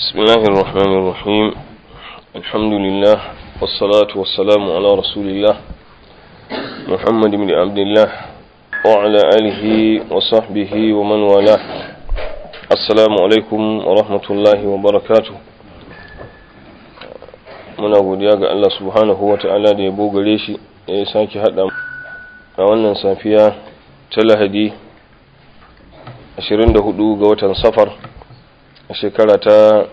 بسم الله الرحمن الرحيم الحمد لله والصلاة والسلام على رسول الله محمد بن عبد الله وعلى آله وصحبه ومن والاه السلام عليكم ورحمة الله وبركاته muna godiya ga Allah subhanahu wa ta'ala da ya bogare shi da ya sake haɗa a wannan safiya ta lahadi 24 ga watan safar a shekara ta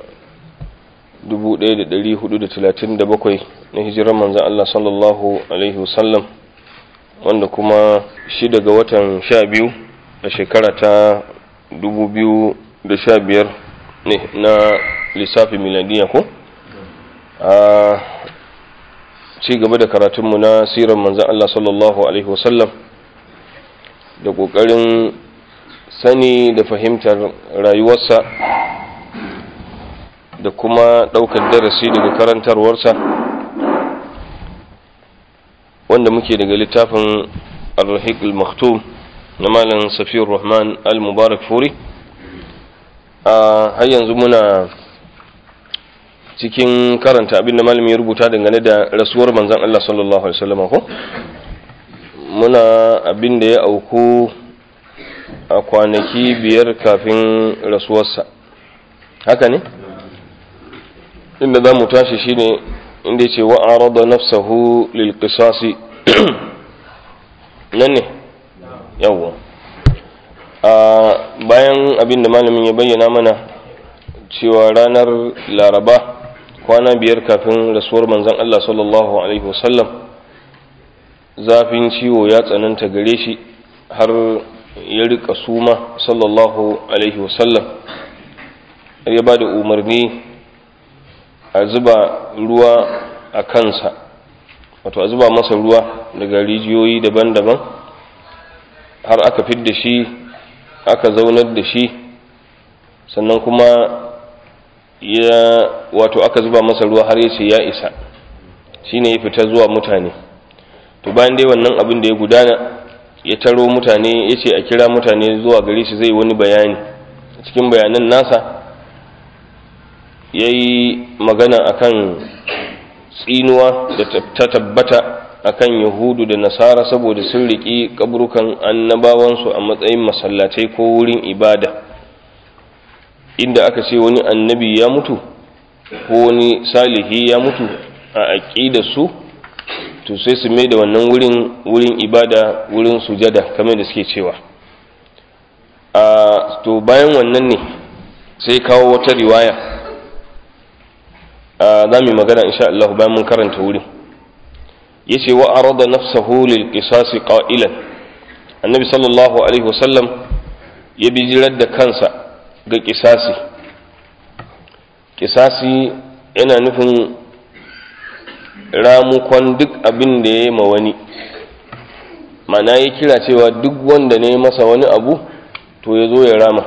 1437 na hijirar manzan Allah sallallahu Alaihi wasallam wanda kuma shida ga watan 12 a shekara ta 2015 ne na lissafi miladiya ko? a ci gaba da karatunmu na sirar manzan Allah sallallahu Alaihi wasallam da ƙoƙarin sani da fahimtar rayuwarsa da kuma ɗaukar darasi daga karantarwarsa wanda muke daga littafin al-rahiq al-maktum na malam safiyar rahman al-mubarak furi a har yanzu muna cikin karanta abin da malami ya rubuta dangane da rasuwar manzan Allah sallallahu alaihi wasallam ko muna abin da ya auku a kwanaki biyar kafin rasuwarsa haka ne inda za mu tashi shine inda ce wa arada nafsahu lil qisasi nan ne yawwa a bayan abin da malamin ya bayyana mana cewa ranar laraba kwana biyar kafin rasuwar manzon Allah sallallahu alaihi wasallam zafin ciwo ya tsananta gare shi har ya rika suma sallallahu alaihi wasallam ya ba da umarni a zuba ruwa a kansa wato a zuba masa ruwa daga rijiyoyi daban-daban har aka fidda shi aka zaunar da shi sannan kuma ya wato aka zuba masa ruwa har ya ce ya isa shine ya fita zuwa mutane to bayan dai wannan abin da ya gudana ya taro mutane ya ce a kira mutane zuwa gare shi zai wani bayani cikin bayanan nasa ya yi magana akan tsinuwa da ta tabbata akan yahudu da nasara saboda sun riƙi ƙabrukan annabawansu a matsayin masallatai ko wurin ibada inda aka ce wani annabi ya mutu ko wani salihi ya mutu a aƙidarsu to sai su mai da wannan wurin wurin ibada wurin sujada kamar da suke cewa a to bayan wannan ne sai kawo wata riwaya za mu magana insha Allah bayan mun karanta wurin yace wa arada nafsahu lil qisas qailan annabi sallallahu alaihi wasallam ya bijirar da kansa ga kisasi kisasi yana nufin ramukon duk abin da ya yi ma wani mana ya kira cewa duk wanda ne masa wani abu to ya zo ya rama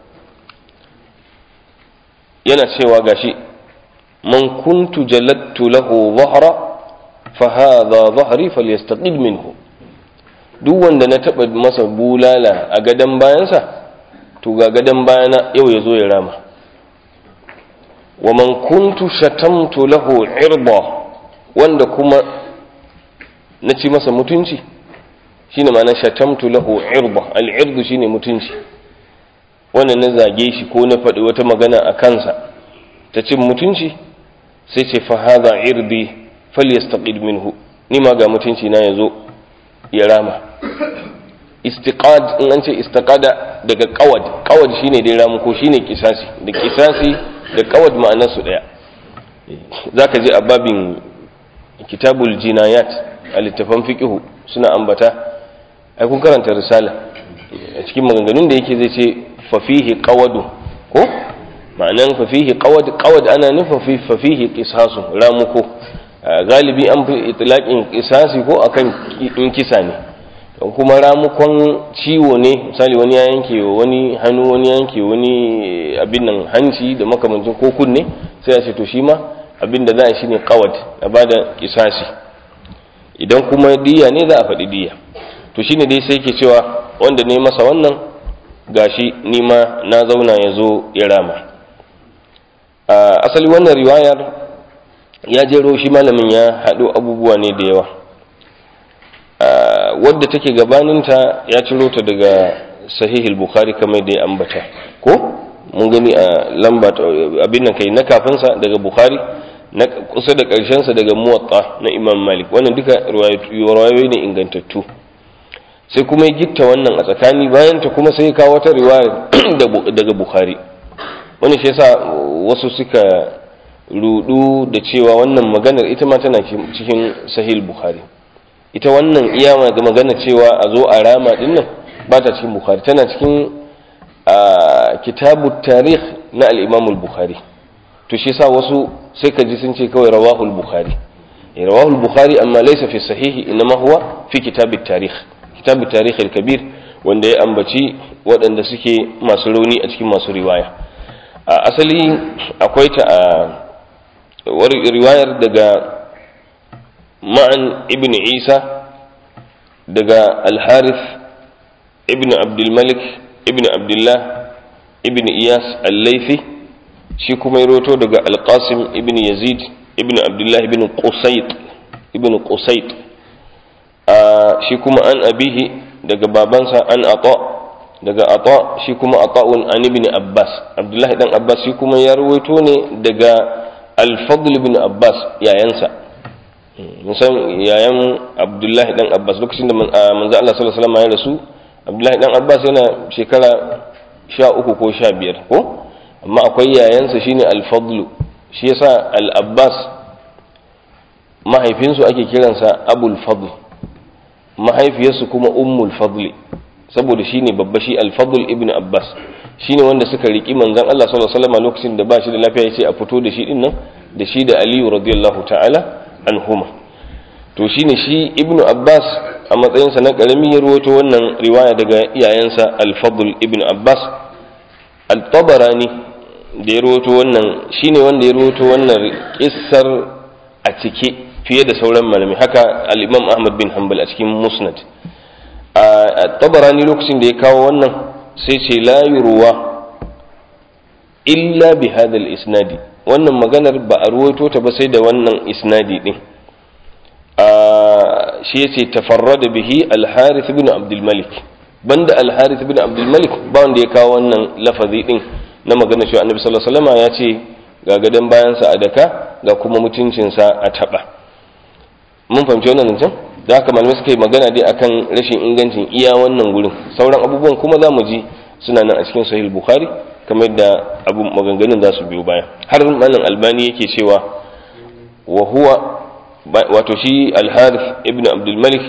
yana cewa gashi man kuntu jalattu lahu zahra fa hadha dhahri falyastaqid minhu duk wanda na taba masa bulala a gadan bayansa to ga gadan bayana yau ya zo ya rama wa man kuntu shatamtu lahu irba wanda kuma na ci masa mutunci shine ma'ana shatamtu lahu irba al-irdu shine mutunci wannan na zage shi ko na faɗi wata magana a kansa ta cin mutunci sai ce fa hadha irdi falyastaqid minhu ni ma ga mutunci na yazo ya rama istiqad in an ce istiqada daga qawad qawad shine dai ramu ko shine kisasi da kisasi da qawad ma'anar su daya zaka je a babin kitabul jinayat a littafan fiqhu suna ambata ai kun karanta risala a cikin maganganun da yake zai ce fa fihi qawadu ko ma'anan fa fihi qawad qawad ana nufin fa fihi qisasu ramuko galibi an fi itlaqin qisasi ko akan in kisa ne kuma ramukon ciwo ne misali wani ya yanke wani hannu wani yanke wani abin nan hanci da makamancin ko kunne sai a ce to shi ma abin da za a shi ne kawad a ba da kisasi idan kuma diya ne za a faɗi diya to shine dai sai ke cewa wanda ne masa wannan gashi nima na zauna ya zo ya rama asali wannan riwayar ya jero shi malamin ya haɗo abubuwa ne da yawa wadda take gabaninta ya ciro ta daga sahihul bukhari kamar da ya ambata ko mun gani a lamba abin nan kai na kafinsa daga bukhari na kusa da ƙarshensa daga muwatta na imam malik wannan duka riwayoyi ne ingantattu sai kuma ya gitta wannan a tsakani bayan ta kuma sai ya kawo wata riwaya daga bukhari wani shi yasa wasu suka rudu da cewa wannan maganar ita ma tana cikin sahih bukhari ita wannan iya ga magana cewa a zo a rama din nan ba ta cikin bukhari tana cikin kitabu tarikh na al-imam al-bukhari to shi yasa wasu sai ka ji sun ce kawai rawahu al-bukhari rawahu al-bukhari amma laysa fi sahihi inma huwa fi kitab at-tarikh kitab at-tarikh al-kabir wanda ya ambaci waɗanda suke masu rauni a cikin masu riwaya asali akwai ta a riwayar daga ma'an ibn isa daga al-harith ibn abdulmalik ibn abdullah ibn iyas al-laifi shi kuma ya roto daga al-qasim ibn yazid ibn abdullah ibn qusayt ibn qusayt shi kuma an abihi daga babansa an ata daga ata shi kuma ata'un an ibn abbas abdullahi dan abbas shi kuma ya rawaito ne daga al-fadl ibn abbas yayansa musan yayan abdullahi dan abbas lokacin da manzo Allah sallallahu alaihi wasallam ya rasu abdullahi dan abbas yana shekara sha uku ko sha biyar ko amma akwai yayansa shine al-fadl shi yasa al-abbas mahaifinsu ake kiransa abul fadl mahaifiyarsu kuma ummul fadli saboda shine babba shi al-fadl ibn abbas shine wanda suka riki manzon Allah sallallahu alaihi wasallam lokacin da ba shi da lafiya yace a fito da shi din nan da shi da aliyu radiyallahu ta'ala anhuma to shine shi ibn abbas a matsayinsa na karami ya ruwato wannan riwaya daga iyayensa al-fadl ibn abbas al-tabarani da ya ruwato wannan shine wanda ya ruwato wannan kissar a cike fiye da sauran malami haka al-imam ahmad bin hanbal a cikin musnad a tabarani lokacin da ya kawo wannan sai ce la yurwa illa bi hadha isnadi wannan maganar ba a ruwaito ta ba sai da wannan isnadi din shi yace tafarrada bihi al-harith ibn abdul malik banda al-harith ibn abdul malik ba wanda ya kawo wannan lafazi din na magana cewa annabi sallallahu alaihi wasallam ya ce ga gadan bayansa a daka ga kuma mutuncinsa a taba mun fahimci wannan zancen da haka malamai suka yi magana dai akan rashin ingancin iya wannan gurin sauran abubuwan kuma za mu ji suna nan a cikin sahih bukhari kamar da abu maganganun za su biyo baya har malam albani yake cewa wa huwa wato shi al-harith ibn abdul malik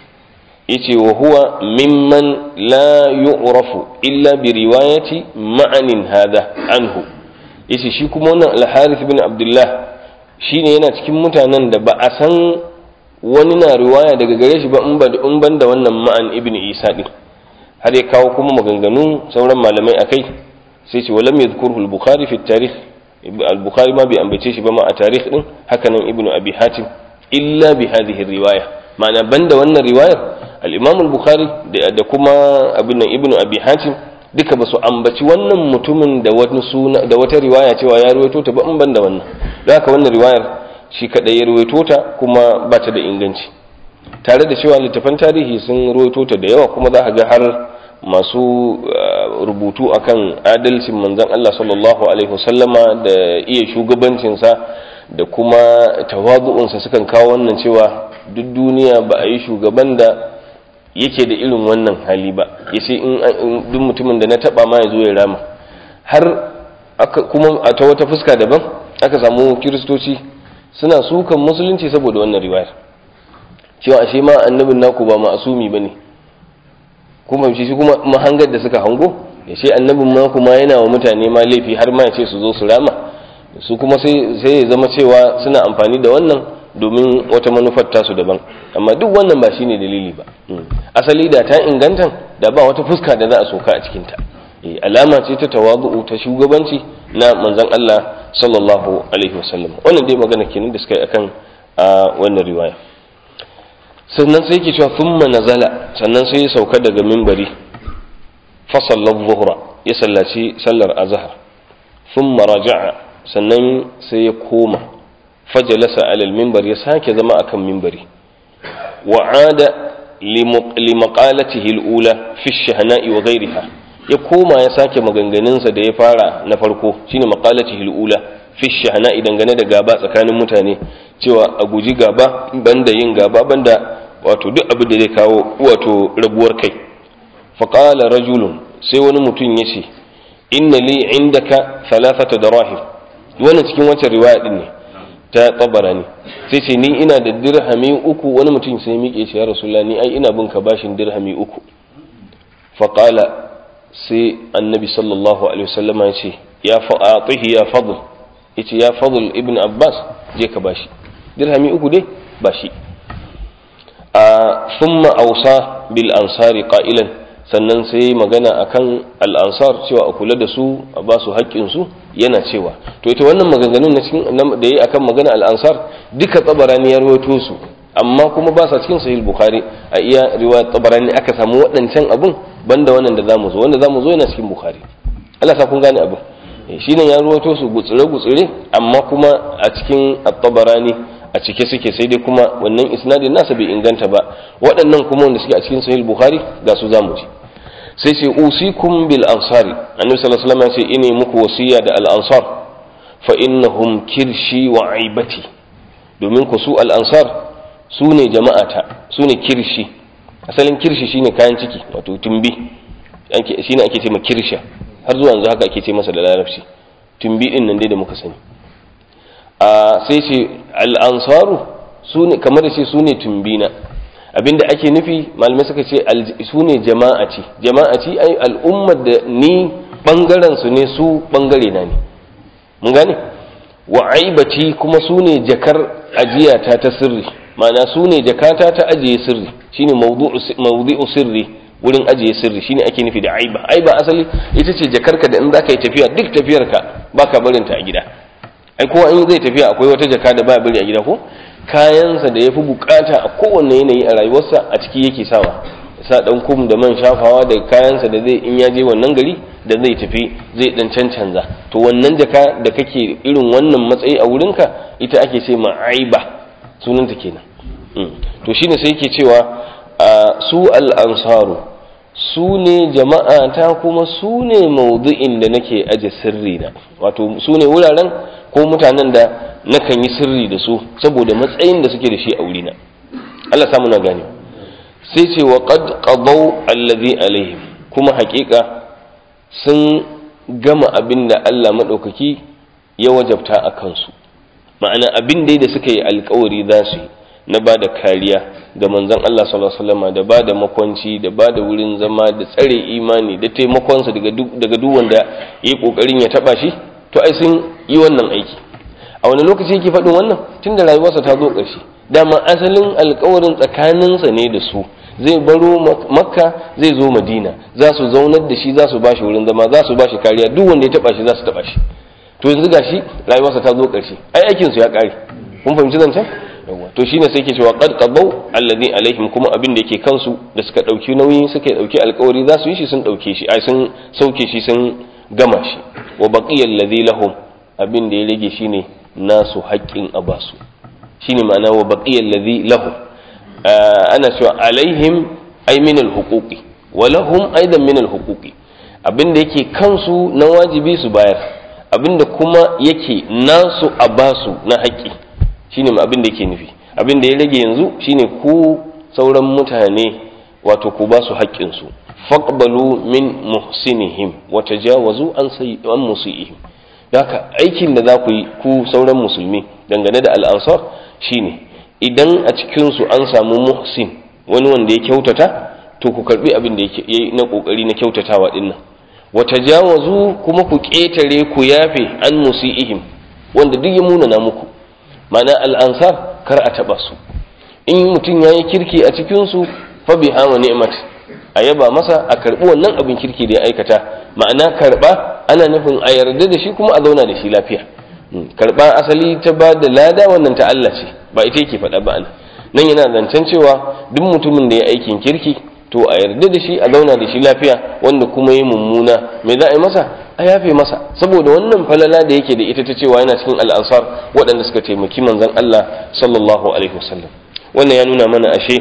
yace wa huwa mimman la yu'rafu illa bi riwayati ma'anin hada anhu yace shi kuma wannan al-harith ibn abdullah shine yana cikin mutanen da ba a san wani na riwaya daga gare shi ba in ban da wannan ma'an ibn isa din har ya kawo kuma maganganu sauran malamai akai sai ce walam yadhkuruhu al-bukhari fi tarikh al-bukhari ma bai ambace shi ba ma a tarikh din haka nan ibn abi hatim illa bi hadhihi riwaya ma'ana banda wannan riwayar al-imam al-bukhari da kuma abin nan ibn abi hatim duka ba su ambaci wannan mutumin da wani suna da wata riwaya cewa ya ruwaito ta ba in banda wannan da haka wannan riwayar shi kadai ya ruwaito ta kuma ba ta da inganci tare da cewa littafan tarihi sun ruwaito ta da yawa kuma za a ga har masu rubutu akan adalcin manzon Allah sallallahu alaihi wasallama da iya shugabancinsa da kuma tawazu'unsa sukan kawo wannan cewa duk duniya ba a yi shugaban da yake da irin wannan hali ba ya ce in duk mutumin da na taba ma ya zo ya rama har kuma a ta wata fuska daban aka samu kiristoci suna sukan musulunci saboda wannan riwayar cewa ashe ma annabin naku ba ma'asumi bane kuma shi kuma mahangar da suka hango ya ce annabin ma kuma yana wa mutane ma laifi har ma ya ce su zo su rama su kuma sai ya zama cewa suna amfani da wannan domin wata manufar tasu daban amma duk wannan ba shine dalili ba asali da ta ingantan da ba wata fuska da za a soka a cikinta alama ce ta tawazu'u ta shugabanci na manzon Allah sallallahu alaihi wasallam wannan dai magana kenan da suka yi akan wannan riwaya sannan sai yake cewa thumma nazala sannan sai ya sauka daga minbari fa sallallahu zuhra ya sallaci sallar azhar thumma raja'a sannan sai ya koma fajalasa alal mimbar ya sake zama akan mimbari wa'ada limaqalatihi al-ula fi ash-shahna'i wa ghayriha ya koma ya sake maganganunsa da ya fara na farko shine maqalatihi al-ula fi ash-shahna'i dangane da gaba tsakanin mutane cewa a guji gaba banda yin gaba banda wato duk abin da zai kawo wato rabuwar kai faqala rajulun sai wani mutum yace inna li indaka thalathata darahim wannan cikin wacce riwaya din ne ta tabarani sai ce ni ina da dirhami uku wani mutum sai miƙe shi ya rasulullah ni ai ina bin ka bashin dirhami uku faqala sai annabi sallallahu alaihi wasallam ya ce ya fa'atihi ya fadl yace ya fadl ibn abbas je ka bashi dirhami uku dai bashi a thumma awsa bil ansari qailan sannan sai magana akan al ansar cewa a kula da su a ba su haƙƙin su yana cewa to ita wannan maganganun na cikin da yi akan magana al-ansar duka tsabarani ya rawaito su amma kuma ba sa cikin sahih bukhari a iya riwayat tsabarani aka samu waɗancan abun banda wannan da zamu zo wanda zamu zo yana cikin bukhari Allah sa kun gane abin shi ne ya rawaito su gutsire gutsire amma kuma a cikin at-tabarani a cike suke sai dai kuma wannan isnadin nasa bai inganta ba waɗannan kuma wanda suke a cikin sahih bukhari ga su zamu ji sai ce usikum bil ansari annabi sallallahu alaihi wasallam ya ce ine muku wasiya da al ansar fa innahum kirshi wa aibati domin ku su al ansar su ne jama'ata su ne kirshi asalin kirshi shine kayan ciki wato tumbi shine ake ce ma kirsha har zuwa yanzu haka ake ce masa da larabci tumbi din nan dai da muka sani a sai ce al ansaru su ne kamar da ce su ne tumbina abinda ake nufi malamai suka ce su ne jama'aci jama'aci ai al'ummar da ni bangaren su ne su bangare na ne mun gane wa aibati kuma su ne jakar ajiyata ta sirri ma'ana su ne jakata ta ajiye sirri shine mawdu'u sirri wurin ajiye sirri shine ake nufi da aiba aiba asali ita ce jakarka da in zaka yi tafiya duk tafiyarka baka barinta a gida ai kowa in zai tafiya akwai wata jaka da ba bari a gida ko kayansa da ya fi bukata a kowane yanayi a rayuwarsa a ciki yake sawa sa dan kum da man shafawa da kayansa da zai in ya je wannan gari da zai tafi zai dan cancanza to wannan jaka da kake irin wannan matsayi a wurinka ita ake ce ma aiba sunanta kenan to shine sai yake cewa su al-ansaru su ne jama'a ta kuma su ne maudu'in da nake aje sirri na wato su ne wuraren ko mutanen da nakan yi sirri da su saboda matsayin da suke da shi a wurina Allah samu na gane sai ce wa qad qadaw allazi alaihim kuma haƙiƙa sun gama abin da Allah madaukaki ya wajabta a kansu ma'ana abin dai da suka yi alkawari za su yi na ba da kariya ga manzon Allah sallallahu alaihi wasallam da ba da makwanci da ba da wurin zama da tsare imani da taimakonsa daga duk daga duk wanda yayi kokarin ya taba shi to ai sun yi wannan aiki a wani lokaci yake faɗin wannan tunda rayuwarsa ta zo ƙarshe dama asalin alkawarin tsakaninsa ne da su zai baro makka zai zo madina za su zaunar da shi za su bashi wurin zama za su bashi kariya duk wanda ya taba shi za su taba shi to yanzu gashi rayuwarsa ta zo ƙarshe ai aikin su ya ƙare kun fahimci zancen yawa to shine sai ke cewa qad qadaw alladhi alaihim kuma abin da yake kansu da suka dauki nauyi suka dauki alkawari za su yi shi sun dauke shi ai sun sauke shi sun gama shi wa baqiya alladhi lahum abin da ya rage shine nasu haƙƙin abasu shine ma'ana wa baqiya alladhi lahum ana cewa alaihim ay min alhuquqi wa lahum aidan min alhuquqi abin da yake kansu na wajibi su bayar abin da kuma yake nasu abasu na haƙƙi shine abin da yake nufi abin da ya rage yanzu shine ku sauran mutane wato ku ba su haƙƙinsu faqbalu min muhsinihim wa tajawazu an an musiihim haka aikin da za ku yi ku sauran musulmi dangane da al'ansar shine idan a cikin su an samu muhsin wani wanda ya kyautata to ku karbi abin da yake na kokari na kyautatawa dinnan wa tajawazu kuma ku ƙetare ku yafe an musiihim wanda duk ya munana muku ma'ana al'ansar kar a taɓa su in mutum ya yi kirki a cikinsu fa bi hama ni'mat a yaba masa a karɓi wannan abin kirki da ya aikata ma'ana karɓa ana nufin a yarda da shi kuma a zauna da shi lafiya karɓa asali ta ba da lada wannan ta Allah ce ba ita yake faɗa ba ana nan yana zancen cewa duk mutumin da ya aikin kirki to a yarda da shi a zauna da shi lafiya wanda kuma ya mummuna me za a yi masa a yafe masa saboda wannan falala da yake da ita ta cewa yana cikin al'ansar waɗanda suka taimaki manzon Allah sallallahu alaihi wasallam wannan ya nuna mana ashe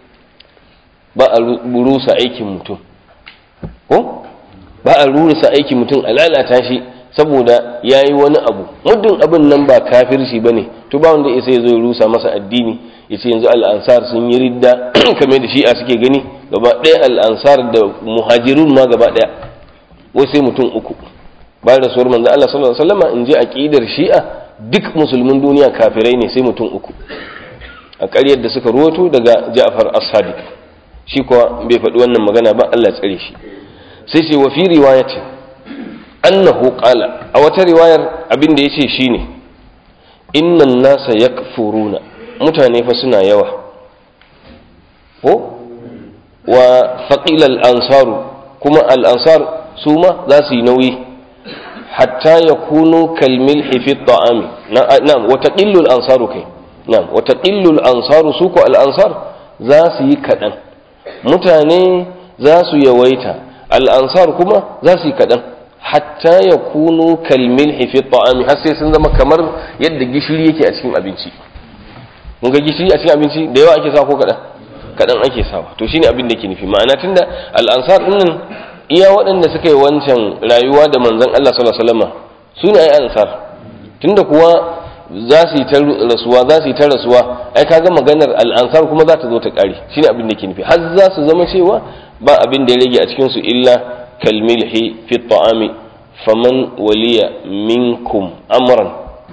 ba a rusa aikin mutum ko ba a rusa aikin mutum a lalata shi saboda ya yi wani abu muddin abin nan ba kafirci ba ne to ba wanda isa ya zo ya rusa masa addini ya ce yanzu al'ansar sun yi ridda kamar da shi'a suke gani gaba ɗaya al'ansar da muhajirun ma gaba ɗaya wai sai mutum uku bayan rasuwar manzo Allah sallallahu alaihi wasallam in ji aqidar shi'a duk musulmin duniya kafirai ne sai mutum uku a ƙaryar da suka ruwato daga Ja'far as-Sadiq shi kuwa bai faɗi wannan magana ba Allah tsare shi sai ce wa fi riwayati annahu qala a wata riwayar abin da yace shine innan nasa yakfuruna mutane fa suna yawa ko wa faqila al-ansaru kuma al-ansar su ma za su yi nauyi hatta yakunu kalmilhi fi at-ta'ami na'am wa taqillu al-ansaru kai na'am wa taqillu al-ansaru su ko al-ansar za su yi kadan mutane za su yawaita al'ansar kuma za su yi kaɗan hatta ya kunu kalmil hifi ta'ami har sai sun zama kamar yadda gishiri yake a cikin abinci mun ga gishiri a cikin abinci da yawa ake sa ko kaɗan kaɗan ake sawa to shine abin da ke nufi ma'ana tunda al'ansar ɗin nan iya waɗanda suka yi wancan rayuwa da manzon Allah sallallahu alaihi wasallam su ne ai ansar tunda kuwa za su yi ta rasuwa za su yi ta rasuwa ai kaga maganar al'ansar kuma za ta zo ta ƙare shine abin da ke nufi har za su zama cewa ba abin da ya rage a cikin su illa kalmilhi fi ta'ami faman waliya minkum amran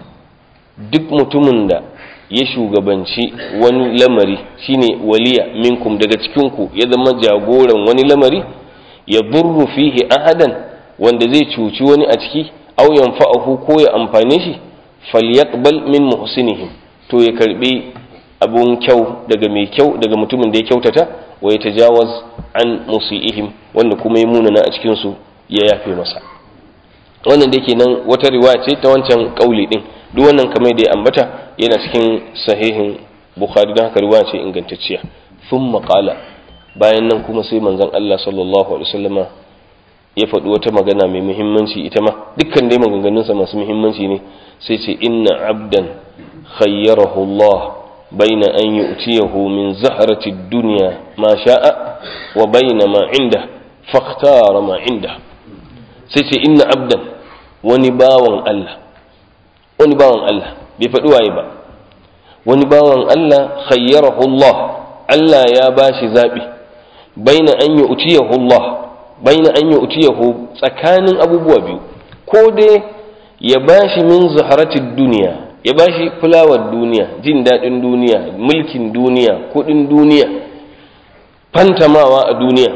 duk mutumin da ya shugabanci wani lamari shine waliya minkum daga cikin ku ya zama jagoran wani lamari ya burru fihi ahadan wanda zai cuci wani a ciki aw yanfa'ahu ko ya amfane shi falyaqbal min muhsinihim to ya karbi abun kyau daga mai kyau daga mutumin da ya kyautata wa ya tajawaz an musiihim wanda kuma ya munana a cikin su ya yafe masa wannan da yake nan wata riwaya ce ta wancan kauli din duk wannan kamar da ya ambata yana cikin sahihin bukhari don haka riwaya ce ingantacciya thumma qala bayan nan kuma sai manzon Allah sallallahu alaihi wasallama ya faɗi wata magana mai muhimmanci ita ma dukkan dai maganganunsa masu muhimmanci ne sai ce inna abdan khayyarahu Allah baina an yu'tiyahu min zahrati dunya ma sha'a wa baina ma inda fakhtara ma inda sai ce inna abdan wani bawan Allah wani bawan Allah bai faɗi waye ba wani bawan Allah khayyarahu Allah Allah ya bashi zabi baina an yu'tiyahu Allah baina an yu'tiyahu tsakanin abubuwa biyu ko dai ya bashi min zaharatid duniya ya bashi fulawar duniya jin daɗin duniya mulkin duniya kuɗin duniya fantamawa a duniya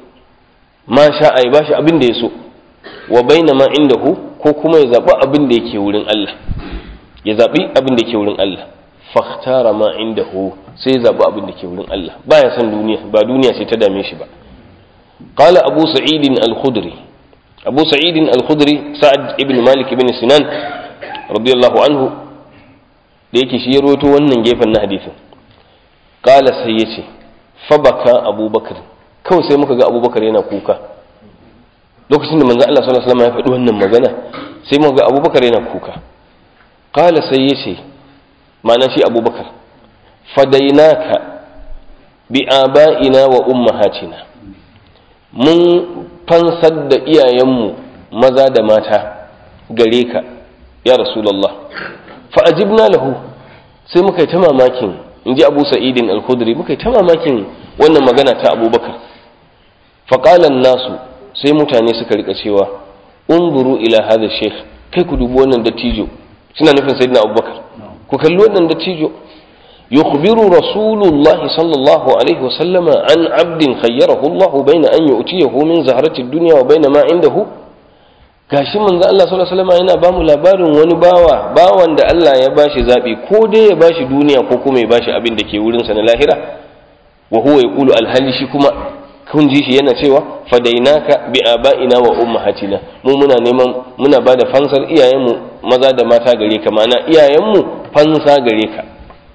ma sha ya bashi abin da ya so wa baina ma indahu ko kuma ya zaɓi abin da yake wurin Allah ya zaɓi abin da yake wurin Allah fakhtara ma indahu sai ya zaɓi abin da ke wurin Allah baya son duniya ba duniya sai ta dame shi ba قال أبو سعيد الخدري أبو سعيد الخدري سعد ابن مالك بن سنان رضي الله عنه da yake shi ya roto wannan gefen na hadisin kala sai ya ce fabaka abubakar kawai sai muka ga abubakar yana kuka lokacin da manzo Allah sallallahu alaihi wasallam ya faɗi wannan magana sai muka ga abubakar yana kuka kala sai ya ce ma'ana shi abubakar fadainaka bi aba'ina wa ummahatina mun fansar da iyayenmu maza da mata gare ka ya rasulallah fa'ajibna lahu sai muka yi ta mamakin in ji abu sa'idin al-khudri muka yi ta mamakin wannan magana ta abubakar faƙalan nasu sai mutane suka rika cewa unzuru ila hada sheikh kai ku dubi wannan dattijo suna nufin sayyidina abubakar ku kalli wannan dattijo يخبر رسول الله صلى الله عليه وسلم عن عبد خيره الله بين أن يؤتيه من زهرة الدنيا وبين ما عنده gashi manzo Allah sallallahu alaihi wasallam yana bamu labarin wani bawa bawan da Allah ya bashi zabi ko dai ya bashi duniya ko kuma ya bashi abin da ke wurin sa na lahira wa huwa yaqulu alhali shi kuma kun ji shi yana cewa fadainaka bi abaina wa ummahatina mu muna neman muna bada fansar iyayenmu maza da mata gare ka ma'ana iyayenmu fansa gare ka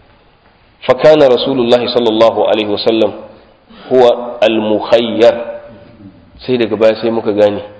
فكان رسول الله صلى الله عليه وسلم هو المخير sai daga baya sai muka gane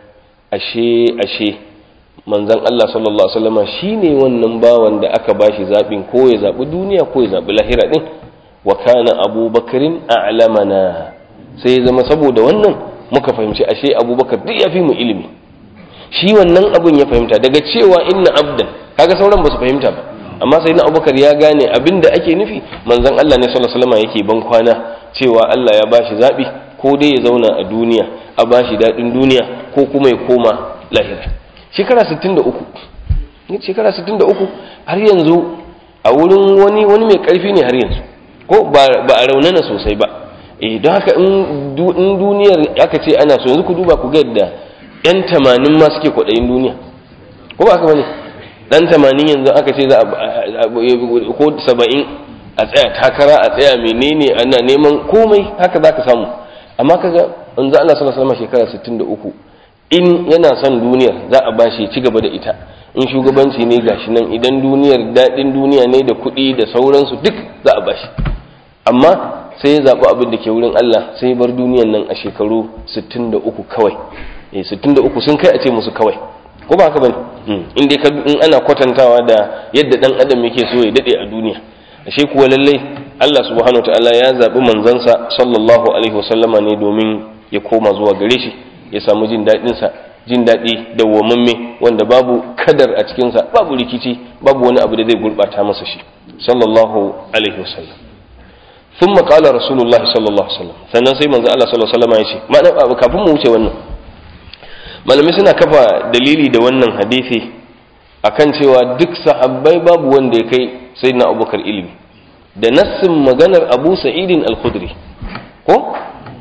ashe ashe manzon Allah sallallahu alaihi wasallama shine wannan bawan da aka bashi zabin ko ya zabi duniya ko ya zabi lahira din wa kana abubakarin a'lamana sai ya zama saboda wannan muka fahimci ashe abubakar duk ya fi mu ilimi shi wannan abun ya fahimta daga cewa inna abdan kaga sauran ba su fahimta ba amma sai na abubakar ya gane abin da ake nufi manzon Allah ne sallallahu alaihi wasallam yake ban kwana cewa Allah ya bashi zabi ko dai ya zauna a duniya a bashi dadin duniya ko kuma ya koma lahira shekara 63 ne shekara 63 har yanzu a wurin wani wani mai karfi ne har yanzu ko ba a raunana sosai ba eh don haka in duniyar aka ce ana so yanzu ku duba ku ga yadda yan tamanin ma suke kwaɗayin duniya ko ba haka bane dan tamanin yanzu aka ce za a ko saba'in a tsaya takara a tsaya menene ana neman komai haka za ka samu amma kaga yanzu Allah sallallahu alaihi shekara 63 in yana son duniyar za a bashi ci gaba da ita in shugabanci ne gashi nan idan duniyar daɗin duniya ne da kuɗi da sauransu duk za a bashi amma sai ya zaɓi abin da ke wurin Allah sai bar duniyan nan a shekaru 63 kawai eh 63 sun kai a ce musu kawai ko ba haka bane in dai in ana kwatantawa da yadda dan adam yake so ya dade a duniya ashe kuwa lalle Allah subhanahu wataala ya zaɓi manzansa sallallahu alaihi wasallama ne domin ya koma zuwa gare shi ya samu jin daɗin sa jin daɗi dawwamamme wanda babu kadar a cikinsa babu rikici babu wani abu da zai gurɓata masa shi sallallahu alaihi wasallam ثم قال رسول الله صلى الله عليه وسلم sannan sai manzo Allah sallallahu alaihi wasallam ya ce ma'ana kafin mu wuce wannan malamai suna kafa dalili da wannan hadisi akan cewa duk sahabbai babu wanda ya kai sayyidina Abubakar ilimi da nassin maganar Abu Sa'id al-Khudri ko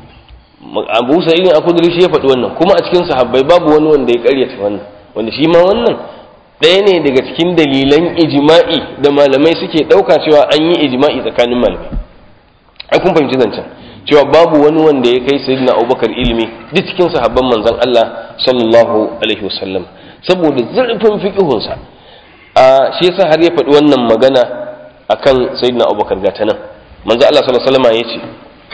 Abu Sa'id al-Khudri shi ya faɗi wannan kuma a cikin sahabbai babu wani wanda ya karyata wannan wanda shi ma wannan ɗaya ne daga cikin dalilan ijma'i da malamai suke ɗauka cewa an yi ijma'i tsakanin malamai ai kun fahimci zancen cewa babu wani wanda ya kai sayyidina abubakar ilimi duk cikin sahabban manzon Allah sallallahu alaihi wasallam saboda zurfin fiqihunsa a shi yasa har ya faɗi wannan magana akan sayyidina abubakar gata nan manzon Allah sallallahu alaihi wasallam ya ce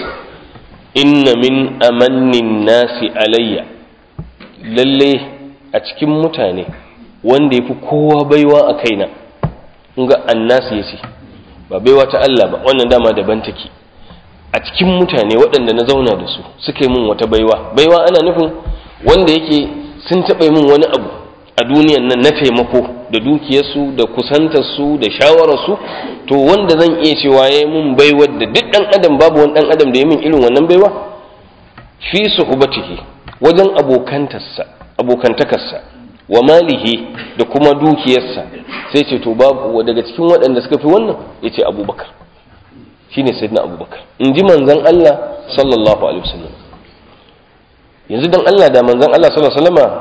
inna min amannin nasi alayya lalle a cikin mutane wanda yafi kowa baiwa a kaina kun ga annasi yace ba baiwa ta Allah ba wannan dama daban take a cikin mutane waɗanda na zauna da su suka yi min wata baiwa baiwa ana nufin wanda yake sun taɓa min wani abu a duniyan nan na taimako da dukiyarsu da kusantarsu da shawararsu to wanda zan iya cewa ya yi min baiwar da duk ɗan adam babu wani ɗan adam da ya min irin wannan baiwa fi suhbatihi wajen abokantarsa abokantakarsa wa malihi da kuma dukiyarsa sai ce to babu daga cikin waɗanda suka fi wannan ya ce abubakar shine sayyidina abubakar in ji manzan Allah sallallahu alaihi wasallam yanzu dan Allah da manzan Allah sallallahu alaihi wasallama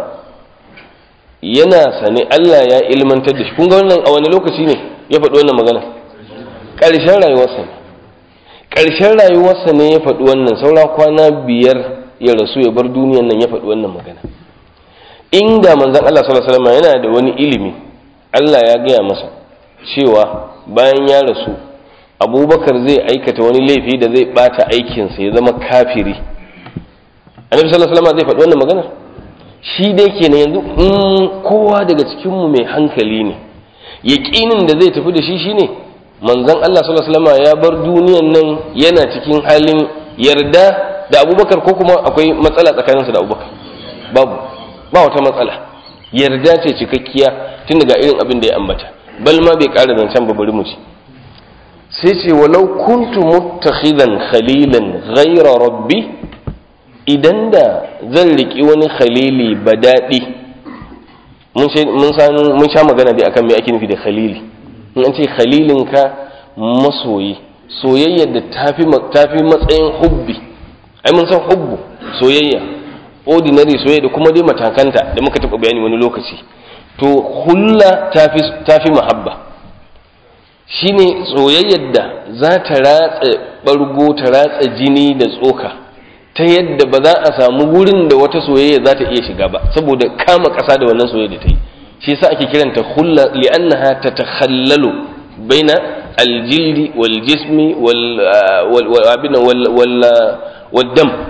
yana sane Allah ya ilmantar da shi kun ga wannan a wani lokaci ne ya faɗi wannan magana ƙarshen rayuwarsa ne ƙarshen rayuwarsa ne ya faɗi wannan saura kwana biyar ya rasu ya bar duniyan nan ya faɗi wannan magana inda manzan Allah sallallahu alaihi wasallama yana da wani ilimi Allah ya gaya masa cewa bayan ya rasu abubakar zai aikata wani laifi da zai bata aikinsa ya zama kafiri annabi sallallahu alaihi wasallam zai faɗi wannan magana shi dai kenan yanzu in kowa daga cikin mu mai hankali ne yaqinin da zai tafi da shi shine manzon Allah sallallahu alaihi wasallam ya bar duniyan nan yana cikin halin yarda da abubakar ko kuma akwai matsala tsakaninsa da abubakar babu ba wata matsala yarda ce cikakkiya tun daga irin abin da ya ambata bal ma bai ƙara zancen ba bari mu ci sai ce walau kuntu muttakhidan khalilan ghayra rabbi idan da zan riki wani khalili badadi mun mun sha magana dai akan me ake nufi da khalili in an ce khalilinka masoyi soyayyar da tafi tafi matsayin hubbi ai mun san hubbu soyayya ordinary soyayya da kuma dai matakanta da muka taɓa bayani wani lokaci to hulla tafi tafi mahabba shine soyayyar da za ta ratsa bargo ta ratsa jini da tsoka ta yadda ba za a samu wurin da wata soyayya za ta iya shiga ba saboda kama ƙasa da wannan soyayya da ta yi shi yasa ake kiranta hulla li'annaha tatakhallalu baina aljildi wal jismi wal wal wal wal dam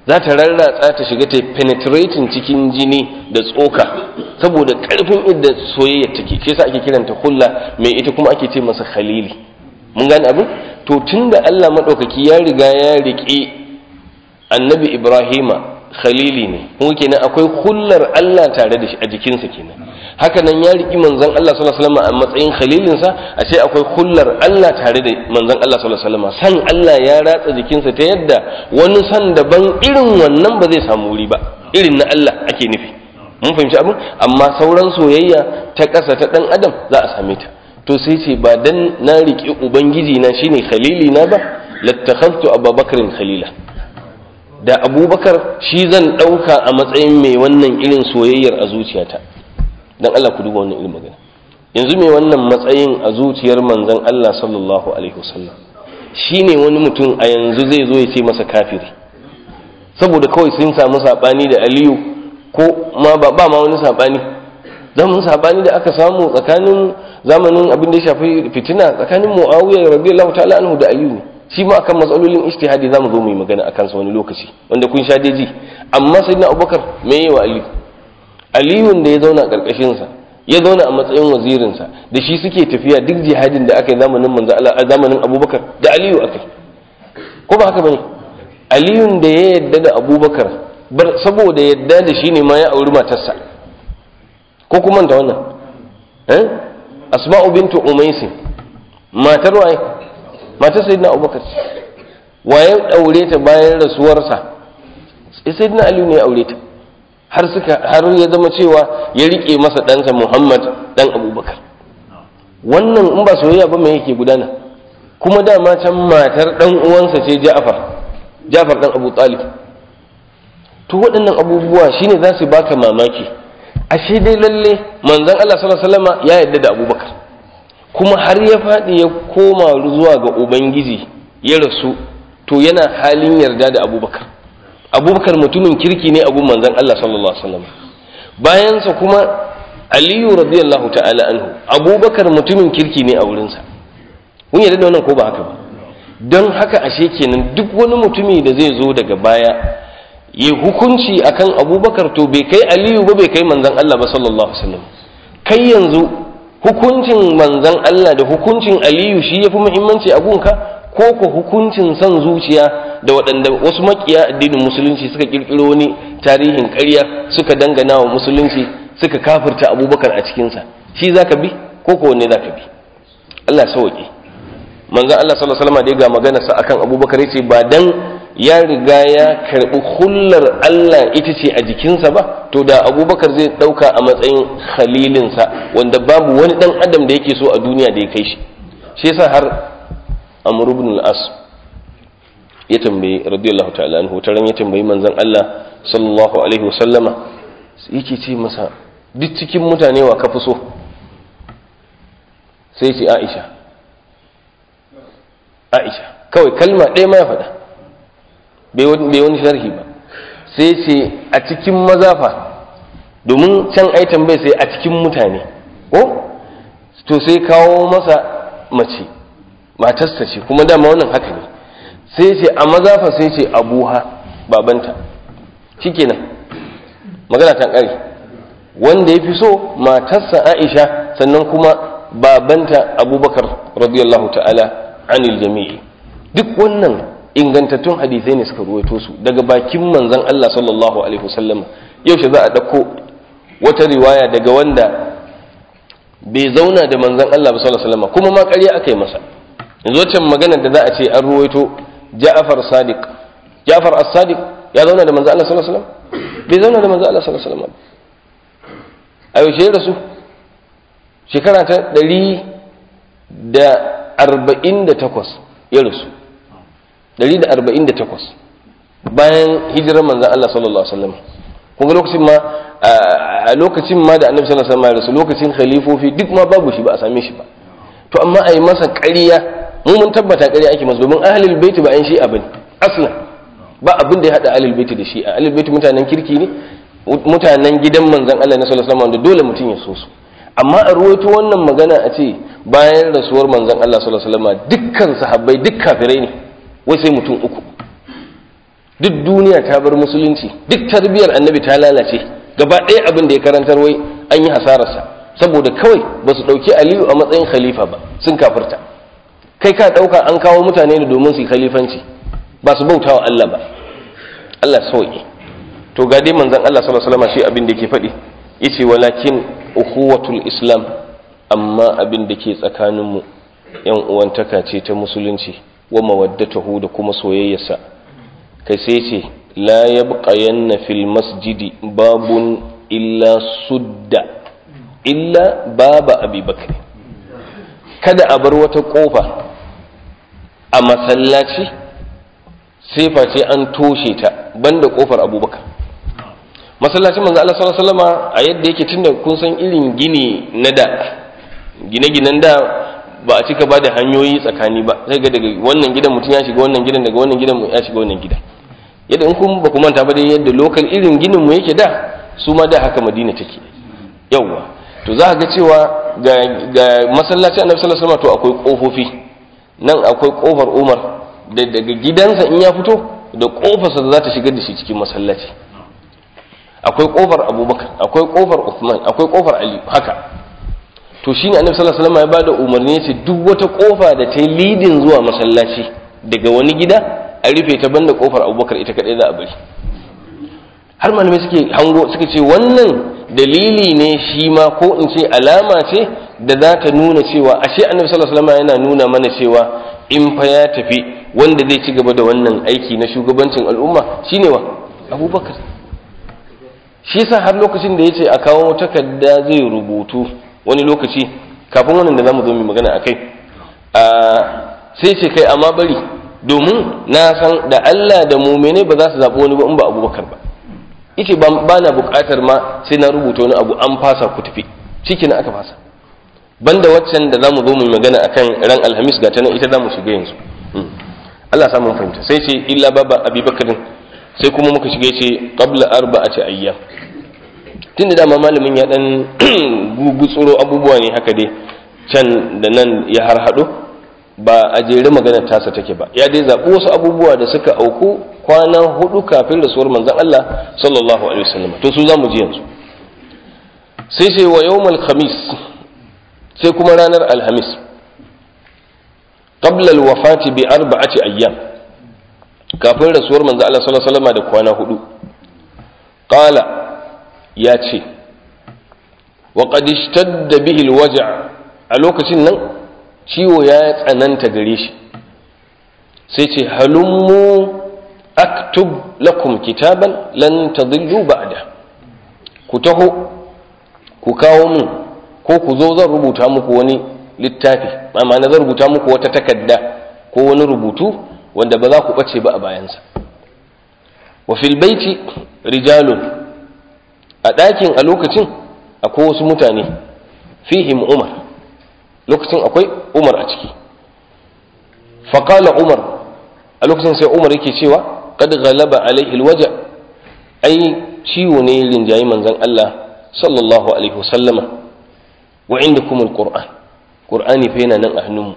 za ta rarratsa ta shiga ta penetrating cikin jini da tsoka saboda karfin idda soyayya take shi yasa ake kiranta hulla mai ita kuma ake ce masa khalili mun gane abin to tunda Allah madaukaki ya riga ya riƙe annabi Ibrahima khalili ne kuma kenan akwai hullar Allah tare da shi a jikinsa kenan haka nan ya riƙi manzon Allah sallallahu alaihi wasallam a matsayin khalilinsa a ce akwai hullar Allah tare da manzon Allah sallallahu alaihi wasallam san Allah ya ratsa jikinsa ta yadda wani san daban irin wannan ba zai samu wuri ba irin na Allah ake nufi mun fahimci abin amma sauran soyayya ta ƙasa ta ɗan adam za a same ta to sai ce ba dan na riƙi ubangiji na shine khalili na ba lattakhaftu abubakarin khalila da abubakar shi zan ɗauka a matsayin mai wannan irin soyayyar a zuciyata don Allah ku duba wannan irin magana yanzu mai wannan matsayin a zuciyar manzon Allah sallallahu alaihi wasallam shine wani mutum a yanzu zai zo ya ce masa kafiri saboda kawai sun samu sabani da Aliyu ko ma ba ba ma wani sabani zaman sabani da aka samu tsakanin zamanin abin da ya shafi fitina tsakanin Muawiya radiyallahu ta'ala anhu da Aliyu ne shi ma akan matsalolin ijtihadi zamu zo mu yi magana akan sa wani lokaci wanda kun sha ji amma sayyidina Abubakar me yayi wa Aliyu Aliyun da ya zauna karkashin sa ya zauna a matsayin wazirin sa da shi suke tafiya duk jihadin da aka yi zamanin manzo Allah a zamanin Abubakar da Aliyu akai ko ba haka bane Aliyun da ya yadda da Abubakar saboda yadda da shi ne ma ya auri matarsa ko kuma ta wannan eh Asma'u bintu Umaysi matar waye matar sayyidina abubakar waye aure ta bayan rasuwarsa sayyidina ali ne ya aure ta har suka har ya zama cewa ya rike masa ɗansa muhammad dan abubakar wannan in ba soyayya ba me yake gudana kuma dama can matar dan uwansa ce ja'far ja'far dan abu talib to waɗannan abubuwa shine za su baka mamaki ashe dai lalle manzon Allah sallallahu alaihi wasallam ya yarda da abubakar kuma har ya faɗi ya koma zuwa ga ubangiji ya rasu to yana halin yarda da abubakar abubakar mutumin kirki ne abun manzan Allah sallallahu alaihi wasallam bayansa kuma aliyu radiyallahu ta'ala anhu abubakar mutumin kirki ne a wurinsa kun yarda da wannan ko ba haka ba don haka ashe kenan duk wani mutumi da zai zo daga baya yi hukunci akan abubakar to bai kai aliyu ba bai kai manzan Allah ba sallallahu alaihi wasallam kai yanzu hukuncin manzan Allah da hukuncin Aliyu shi ya fi muhimmanci a gunka ko ko hukuncin son zuciya da waɗanda wasu makiya addinin musulunci suka ƙirƙiro wani tarihin ƙarya suka dangana wa musulunci suka kafirta abubakar a cikinsa shi za ka bi ko ko wanne za ka bi Allah sauƙi manzan Allah sallallahu alaihi wasallam da ya ga magana sa akan abubakar ya ce ba dan ya riga ya karɓi hullar Allah ita ce a jikinsa ba to da abubakar zai ɗauka a matsayin khalilinsa wanda babu wani ɗan adam da yake so a duniya da ya kai shi shi yasa har amr ibn al-as ya tambayi radiyallahu ta'ala anhu taran ya tambayi manzon Allah sallallahu alaihi wasallama yake ce masa duk cikin mutane wa ka fi so sai ce Aisha Aisha kawai kalma ɗaya ma ya faɗa bai wani sharhi ba sai ce a cikin mazafa domin can ai tambaye sai a cikin mutane ko to sai kawo masa mace matarsa ce kuma dama wannan haka ne sai ce a mazafa sai ce abuha babanta shikenan magana ta ƙare wanda ya fi so matarsa aisha sannan kuma babanta abubakar radiyallahu ta'ala anil jami'i duk wannan ingantattun hadisai ne suka ruwaito su daga bakin manzon Allah sallallahu alaihi wasallam yaushe za a dauko wata riwaya daga wanda bai zauna da manzon Allah sallallahu alaihi wasallam kuma ma ƙarya aka yi masa yanzu wancan magana da za a ce an ruwaito Ja'far Sadiq Ja'far As-Sadiq ya zauna da manzon Allah sallallahu alaihi wasallam bai zauna da manzon Allah sallallahu alaihi wasallam a yaushe ya rasu shekara ta ɗari da arba'in da takwas ya rasu 148 bayan hijirar manzan Allah sallallahu Alaihi wasallam kuma lokacin ma a lokacin ma da annabi sallallahu Alaihi wasallam lokacin khalifofi duk ma babu shi ba a same shi ba to amma a yi masa ƙarya mu mun tabbata ƙarya ake masa domin ahlul baiti ba an shi abin aslan ba abin da ya hada ahlul baiti da shi a ahlul baiti mutanen kirki ne mutanen gidan manzan Allah na sallallahu Alaihi wasallam da dole mutum ya so su amma a ruwaito wannan magana a ce bayan rasuwar manzan Allah sallallahu Alaihi wasallam dukkan sahabbai duk kafirai ne wai sai mutum uku duk duniya ta bar musulunci duk tarbiyar annabi ta lalace gaba ɗaya abin da ya karantar wai an yi hasararsa saboda kawai ba su ɗauki aliyu a matsayin khalifa ba sun kafirta kai ka ɗauka an kawo mutane ne domin su yi khalifanci ba su bautawa Allah ba Allah sauki to ga dai manzon Allah sallallahu alaihi wasallam shi abin da yake faɗi yace walakin ukhuwatul islam amma abin da ke tsakanin mu yan uwantaka ce ta musulunci wa mawaddatuhu da kuma soyayyarsa kai sai ce la yabqayanna fil masjidi babun illa sudda illa baba abubakar kada a bar wata kofa a masallaci sai face an toshe ta banda kofar abubakar masallacin manzo Allah sallallahu alaihi wasallama a yadda yake tunda kun san irin gini na da gine-ginen da ba a cika ba da hanyoyi tsakani ba sai ga daga wannan gidan mutum ya shiga wannan gidan daga wannan gidan ya shiga wannan gidan yadda in kun ba ku manta ba dai yadda lokal irin ginin mu yake da su ma da haka madina take yawwa to za ga cewa ga ga masallaci annabi sallallahu alaihi wasallam to akwai kofofi nan akwai kofar Umar da daga gidansa in ya fito da kofarsa da za ta shigar da shi cikin masallaci akwai kofar Abubakar akwai kofar Uthman akwai kofar Ali haka to shine annabi sallallahu alaihi wasallam ya bada umarni yace duk wata kofa da ta yi lidin zuwa masallaci daga wani gida a rufe ta banda kofar Abubakar ita kadai za a bari har malamai suke hango suka ce wannan dalili ne shi ma ko in ce alama ce da za ta nuna cewa ashe annabi sallallahu alaihi wasallam yana nuna mana cewa in fa ya tafi wanda zai ci gaba da wannan aiki na shugabancin al'umma shine wa Abubakar shi yasa har lokacin da yace a kawo takarda zai rubutu wani lokaci kafin wannan da zamu zo mu magana akai a sai ce kai amma bari domin na san da Allah da mu'mine ba za su zaɓi wani ba in ba Abubakar ba yace ba na buƙatar ma sai na rubuta wani abu an fasa ku tafi ciki na aka fasa banda waccan da zamu zo mu magana akan ran alhamis ga ta nan ita zamu shiga yanzu Allah sa mun fahimta sai ce illa baba abubakarin sai kuma muka shiga ce qabla arba'ati ayyam tunda dama malamin ya dan gugutsuro abubuwa ne haka dai can da nan ya harhaɗo ba a jere maganar tasa take ba ya dai zaɓi wasu abubuwa da suka auku kwana hudu kafin rasuwar manzon Allah sallallahu alaihi wasallam to su zamu ji yanzu sai sai wa yawmal khamis sai kuma ranar alhamis qabla alwafati bi arba'ati ayyam kafin rasuwar manzon Allah sallallahu alaihi wasallam da kwana hudu qala ya ce wa qad ishtadda bihi alwaj' a lokacin nan ciwo ya tsananta gare shi sai ce halummu aktub lakum kitaban lan tadillu ba'da ku taho ku kawo min ko ku zo zan rubuta muku wani littafi amma na zan rubuta muku wata takarda ko wani rubutu wanda ba za ku bace ba a bayansa wa fil baiti rijalun a ɗakin a lokacin akwai wasu mutane fihim umar lokacin akwai umar a ciki faƙala umar a lokacin sai umar yake cewa kad ghalaba alaihi alwaja ai ciwo ne rinjayi manzon Allah sallallahu alaihi wasallama wa indakum alquran qur'ani fa yana nan a hannunmu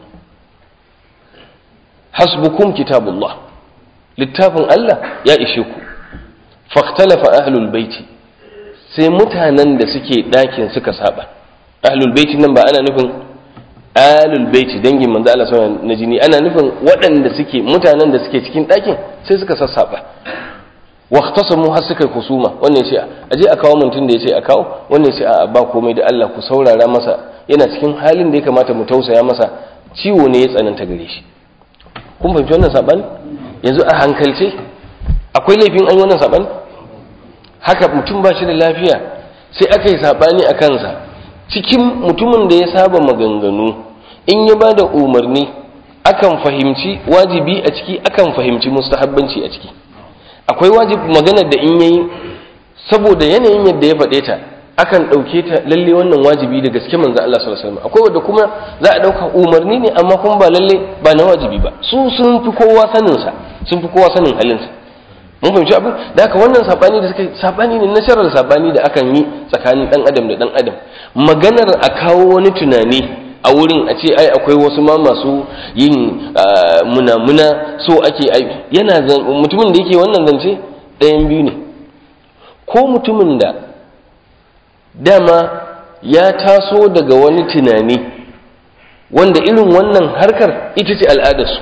hasbukum kitabullah littafin Allah ya ishe ku faktalafa ahlul baiti sai mutanen da suke ɗakin suka saba ahlul baiti nan ba ana nufin alul baiti dangin manzo Allah sallallahu na jini ana nufin waɗanda suke mutanen da suke cikin ɗakin sai suka sassaba waqtasamu har suka kusuma wannan yace aje a kawo mutum da yace a kawo wannan yace a ba komai da Allah ku saurara masa yana cikin halin da ya kamata mu tausaya masa ciwo ne ya tsananta gare shi kun fahimci wannan sabani yanzu a hankalce akwai laifin an yi wannan sabani haka mutum ba shi da lafiya sai aka yi sabani a kansa cikin mutumin da ya saba maganganu in ya ba da umarni akan fahimci wajibi a ciki akan fahimci mustahabbanci a ciki akwai wajib maganar da in yayi saboda yanayin yadda ya faɗe ta akan ɗauke ta lalle wannan wajibi da gaske manzo Allah sallallahu alaihi wasallam akwai wanda kuma za a ɗauka umarni ne amma kuma ba lalle ba na wajibi ba su sun fi kowa sanin sa sun fi kowa sanin halin sa mun fahimci abin da haka wannan sabani da suka sabani ne na sharar sabani da akan yi tsakanin dan adam da dan adam maganar a kawo wani tunani a wurin a ce ai akwai wasu ma masu yin munamuna so ake ai yana mutumin da yake wannan zance ɗayan biyu ne ko mutumin da dama ya taso daga wani tunani wanda irin wannan harkar ita ce al'adarsu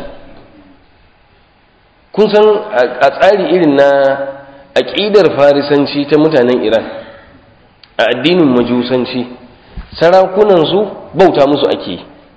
kun san a tsari irin na aƙidar farisanci ta mutanen iran a addinin majusanci sarakunansu bauta musu ake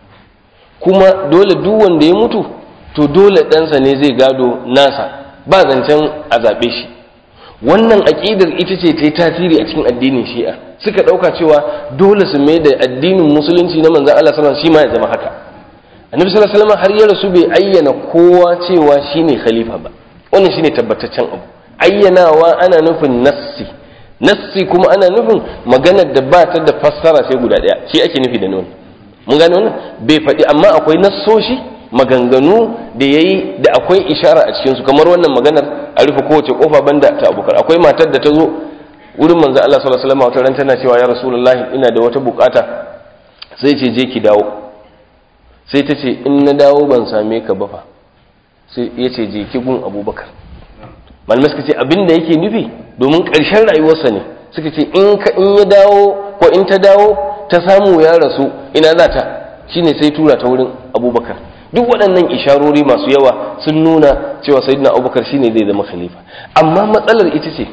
kuma dole duk wanda ya mutu to dole ɗansa ne zai gado nasa ba zancen a zaɓe shi wannan aƙidar ita ce ta yi tasiri a cikin addinin shi'a suka ɗauka cewa dole su mai da addinin musulunci na manzan Allah sallallahu shi ma ya zama haka annabi sallallahu alaihi wasallam har ya rasu bai ayyana kowa cewa shine khalifa ba wannan shine tabbataccen abu ayyanawa ana nufin nassi nassi kuma ana nufin maganar da ba ta da fassara sai guda ɗaya shi ake nufi da nuni mun gane wannan bai faɗi amma akwai nassoshi maganganu da yayi da akwai ishara a cikinsu kamar wannan maganar a rufe kowace kofa banda ta abubakar akwai matar da ta zo wurin manzo Allah sallallahu alaihi wasallam wata ran tana cewa ya rasulullahi ina da wata bukata sai ce je ki dawo sai ta ce in na dawo ban same ka ba fa sai ya ce je ki gun abubakar malamai suka ce abin da yake nufi domin ƙarshen rayuwarsa ne suka ce in ka in ya dawo ko in ta dawo ta samu ya rasu ina za ta shine sai tura ta wurin abubakar duk waɗannan isharori masu yawa sun nuna cewa sayyidina abubakar shine zai zama khalifa amma matsalar ita ce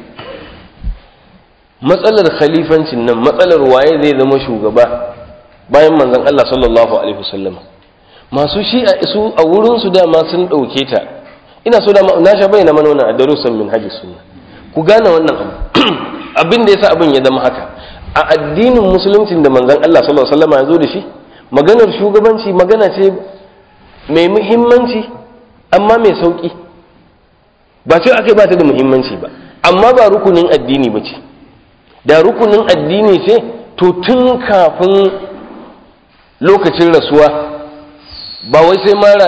matsalar khalifancin nan matsalar waye zai zama shugaba bayan manzon Allah sallallahu alaihi wasallam masu shi'a su a wurin su dama sun dauke ta ina so dama na sha bayyana mana wannan a darussan min haji sunna ku gane wannan abu abin da yasa abin ya zama haka a addinin musuluncin da manzon Allah sallallahu alaihi wasallam ya zo da shi maganar shugabanci magana ce mai muhimmanci amma mai sauki ba ce ake ba ta da muhimmanci ba amma ba rukunin addini ba ce da rukunin addini ce to tun kafin lokacin rasuwa ba wai sai mara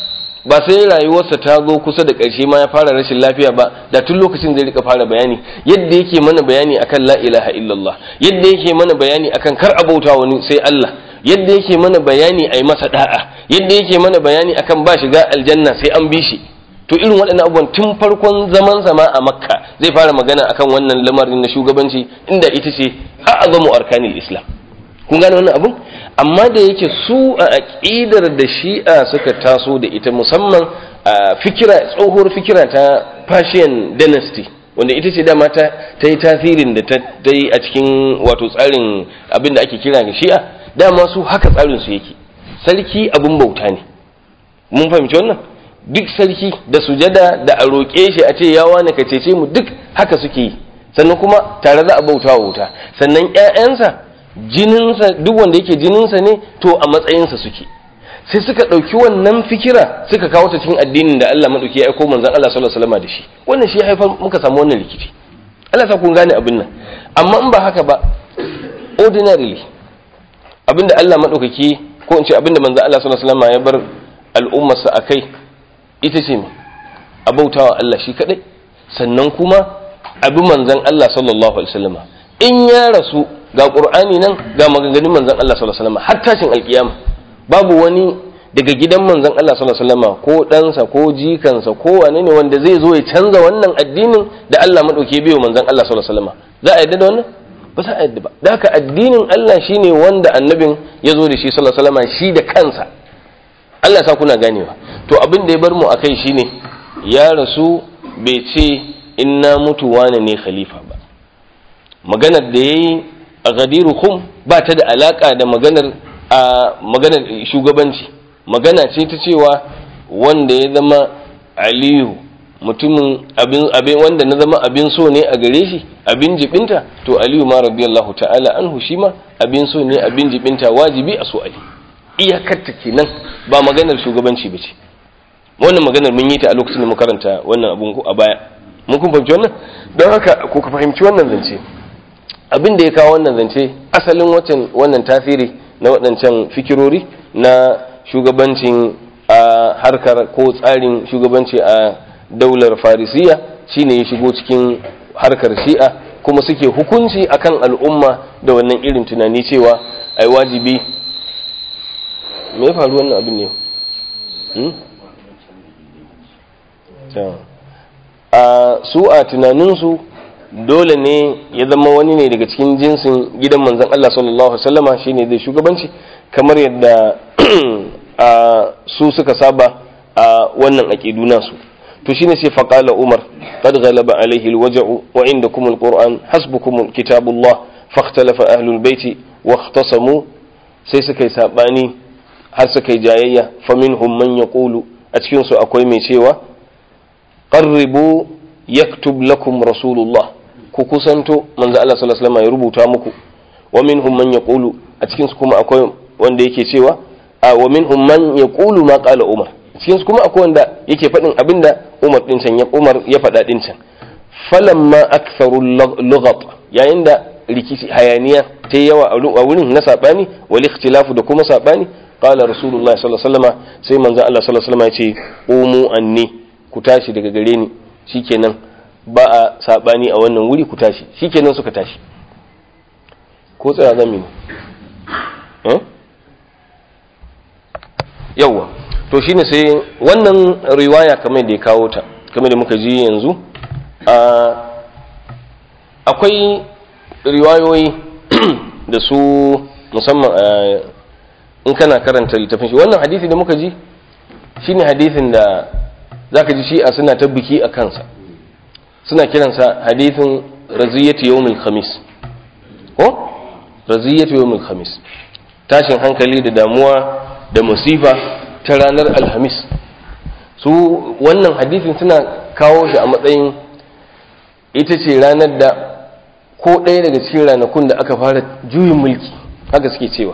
ba sai rayuwarsa ta zo kusa da ƙarshe ma ya fara rashin lafiya ba da tun lokacin zai rika fara bayani yadda yake mana bayani akan la ilaha illallah yadda yake mana bayani akan kar abauta wani sai Allah yadda yake mana bayani a yi masa da'a yadda yake mana bayani akan ba shiga aljanna sai an bi shi to irin waɗannan abubuwan tun farkon zaman sama a makka zai fara magana akan wannan lamarin na shugabanci inda ita ce a'azamu arkanil islam kun gane wannan abun amma da yake su a aqidar da shi'a suka taso da ita musamman a fikira tsohuwar fikira ta Persian dynasty wanda ita ce dama ta ta yi tasirin da ta yi a cikin wato tsarin abin da ake kira ga shi'a dama su haka tsarin su yake sarki abin bauta ne mun fahimci wannan duk sarki da sujada da a roƙe shi a ce ya wane ka cece mu duk haka suke yi sannan kuma tare za a bauta wa wuta sannan ƴaƴansa jininsa duk wanda yake jininsa ne to a matsayinsa suke sai suka ɗauki wannan fikira suka kawo ta cikin addinin da Allah maɗauki ya aiko manzon Allah sallallahu alaihi wasallam da shi wannan shi ya haifar muka samu wannan rikici Allah sa kun gane abin nan amma in ba haka ba ordinarily abinda Allah maɗaukaki ko in ce abinda manzon Allah sallallahu alaihi wasallam ya bar al'ummarsa akai ita ce a bautawa Allah shi kadai sannan kuma abin manzan Allah sallallahu alaihi wasallam in ya rasu ga qur'ani nan ga maganganun manzan Allah sallallahu alaihi wasallam har tashin alkiyama babu wani daga gidan manzan Allah sallallahu alaihi wasallam ko ɗansa ko jikansa ko wane ne wanda zai zo ya canza wannan addinin da Allah madauke biyo manzan Allah sallallahu alaihi wasallam za a yadda da wannan ba za a yadda ba da haka addinin Allah shine wanda annabin ya zo da shi sallallahu alaihi wasallam shi da kansa Allah sa kuna ganewa to abin da ya bar mu akai shine ya rasu bai ce in na mutu wane ne khalifa ba maganar da yayi a gadiru khum ba ta da alaka da maganar a maganar shugabanci magana ce ta cewa wanda ya zama aliyu mutumin abin abin wanda na zama abin so ne a gare shi abin jibinta to aliyu ma radiyallahu ta'ala anhu shi ma abin so ne abin jibinta wajibi a so ali iyakarta kenan ba maganar shugabanci ba ce wannan maganar mun yi ta a lokacin da mu karanta wannan abun a baya mun kun fahimci wannan don haka ko ka fahimci wannan zance abin da ya kawo wannan zance asalin watan wannan tasiri na waɗancan fikirori na shugabancin a harkar ko tsarin shugabanci a daular farisiya shine ya shigo cikin harkar shi'a kuma suke hukunci akan al'umma da wannan irin tunani cewa ai wajibi me ya faru wannan abin ne a su a tunaninsu dole ne ya zama wani ne daga cikin jinsin gidan manzan Allah sallallahu Alaihi wasallama shi ne zai shugabanci kamar yadda su suka saba a wannan aƙidu nasu to shine sai faƙala umar qad ghalaba alaihi alwaja'u wa indakum alquran hasbukum kitabullah fakhtalafa ahlul baiti wa ikhtasamu sai suka yi sabani har suka yi jayayya faminhum man yaqulu a cikin su akwai mai cewa qarribu yaktub lakum rasulullah ku kusanto manzo Allah sallallahu alaihi wasallam ya rubuta muku wa minhum man yaqulu a cikin su kuma akwai wanda yake cewa a wa minhum man yaqulu ma qala umar cikin su kuma akwai wanda yake faɗin abinda umar din can ya umar ya faɗa din can falamma aktharu lughat yayin da rikici hayaniya ta yawa a wurin na sabani wal ikhtilafu da kuma sabani qala rasulullah sallallahu alaihi wasallam sai manzo Allah sallallahu alaihi wasallam ya ce umu anni ku tashi daga gare ni shikenan ba a sabani a wannan wuri ku tashi shikenan suka tashi ko tsaya zan mini eh yawa to shine sai wannan riwaya kamar da ya kawo ta kamar da muka ji yanzu akwai riwayoyi da su musamman in kana karanta littafin shi wannan hadisi da muka ji shine hadisin da zaka ji shi'a suna ta biki a kansa suna kiransa hadisin raziyatu yawmil khamis ko raziyatu yawmil khamis tashin hankali da damuwa da musifa ta ranar alhamis su wannan hadisin suna kawo shi a matsayin ita ce ranar da ko ɗaya daga cikin ranakun da aka fara juyin mulki haka suke cewa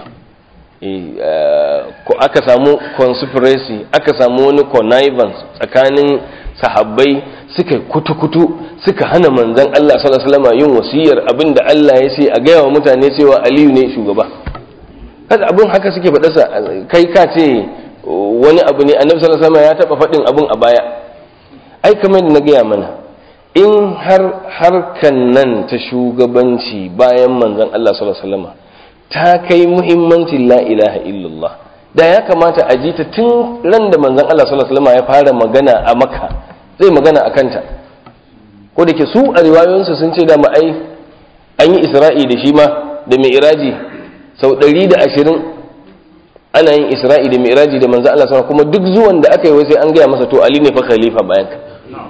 ko aka samu conspiracy aka samu wani connivance tsakanin sahabbai suka kutu-kutu suka hana manzan Allah sallallahu alaihi wasallam yin wasiyar abinda Allah ya ce a gaya wa mutane cewa Aliyu ne shugaba kaga abin haka suke faɗarsa kai ka ce wani abu ne annabi sallallahu alaihi wasallam ya taba faɗin abin a baya ai kamar da na gaya mana in har harkan nan ta shugabanci bayan manzan Allah sallallahu alaihi wasallam ta kai muhimmancin la ilaha illallah da ya kamata a ji ta tun ran da manzan Allah sallallahu alaihi wasallam ya fara magana a Makka zai magana a kanta ko da ke su a riwayoyinsu sun ce da ai an yi Isra'i da shi ma da Mi'raji sau ɗari da ashirin ana yin Isra'i da Mi'raji da manzan Allah sallallahu kuma duk zuwan da aka yi wai sai an gaya masa to Ali ne fa khalifa bayan ka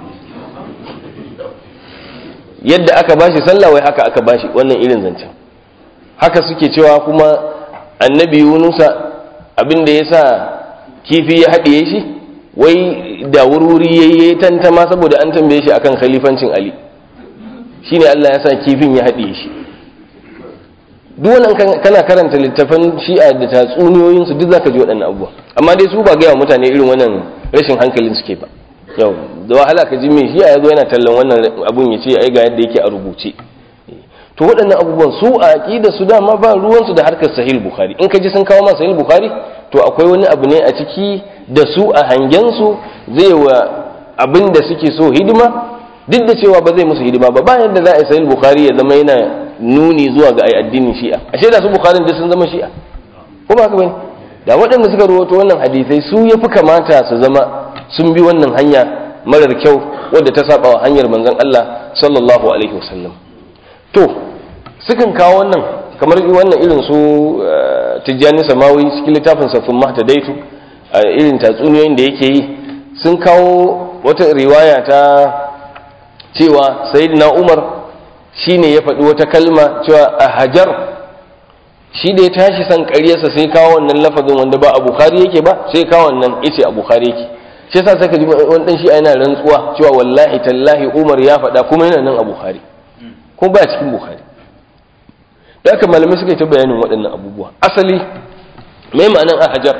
yadda aka bashi sallah wai haka aka bashi wannan irin zancen haka suke cewa kuma annabi yunusa abin da ya sa kifi ya haɗiye shi wai da wurwuri ya yi tantama saboda an tambaye shi akan khalifancin ali shi ne allah ya sa kifin ya haɗiye shi duwannan kana karanta littafan shi'a da tatsuniyoyinsu duk zaka ji waɗannan abubuwa amma dai su ba gaya mutane irin wannan rashin hankalin suke ba yau da wahala ka ji mai shi'a ya zo yana tallan wannan abun ya ce ai ga yadda yake a rubuce to waɗannan abubuwan su a aƙida su dama ba ruwansu da harkar sahil bukhari in ka ji sun kawo ma sahil bukhari to akwai wani abu ne a ciki da su a hangensu zai wa abin da suke so hidima duk da cewa ba zai musu hidima ba bayan da za a yi sahil bukhari ya zama yana nuni zuwa ga ai addinin shi'a ashe da su bukharin duk sun zama shi'a ko ba haka bane da waɗanda suka rawaito wannan hadisai su ya fi kamata su zama sun bi wannan hanya marar kyau wadda ta saba wa hanyar manzon Allah sallallahu alaihi wasallam to sukan kawo wannan kamar wannan irin su tijjani samawi cikin littafin safin mahtadaitu a irin tatsuniyoyin da yake yi sun kawo wata riwaya ta cewa sayyidina umar shine ya faɗi wata kalma cewa a hajar shi da ya tashi san ƙaryarsa sai kawo wannan lafazin wanda ba a bukhari yake ba sai kawo wannan yace a bukhari yake shi yasa saka ji wani dan shi yana rantsuwa cewa wallahi tallahi umar ya faɗa kuma yana nan a bukhari ko ba cikin bukhari da aka malamai suka yi ta bayanin waɗannan abubuwa asali mai ma'anan alhajar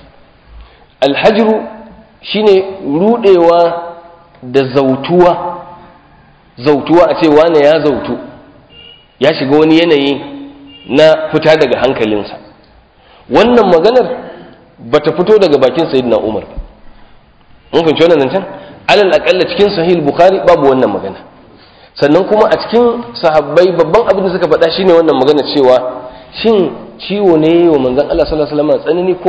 alhajiru shine rudewa da zautuwa zautuwa a ce wane ya zautu ya shiga wani yanayi na fita daga hankalinsa wannan maganar ba ta fito daga bakin sayyidina umar mun fahimci wannan zancen alal akalla cikin sahih bukhari babu wannan magana sannan kuma a cikin sahabbai babban abin da suka faɗa shine wannan magana cewa shin ciwo ne wa manzon Allah sallallahu alaihi wasallam tsanani ko me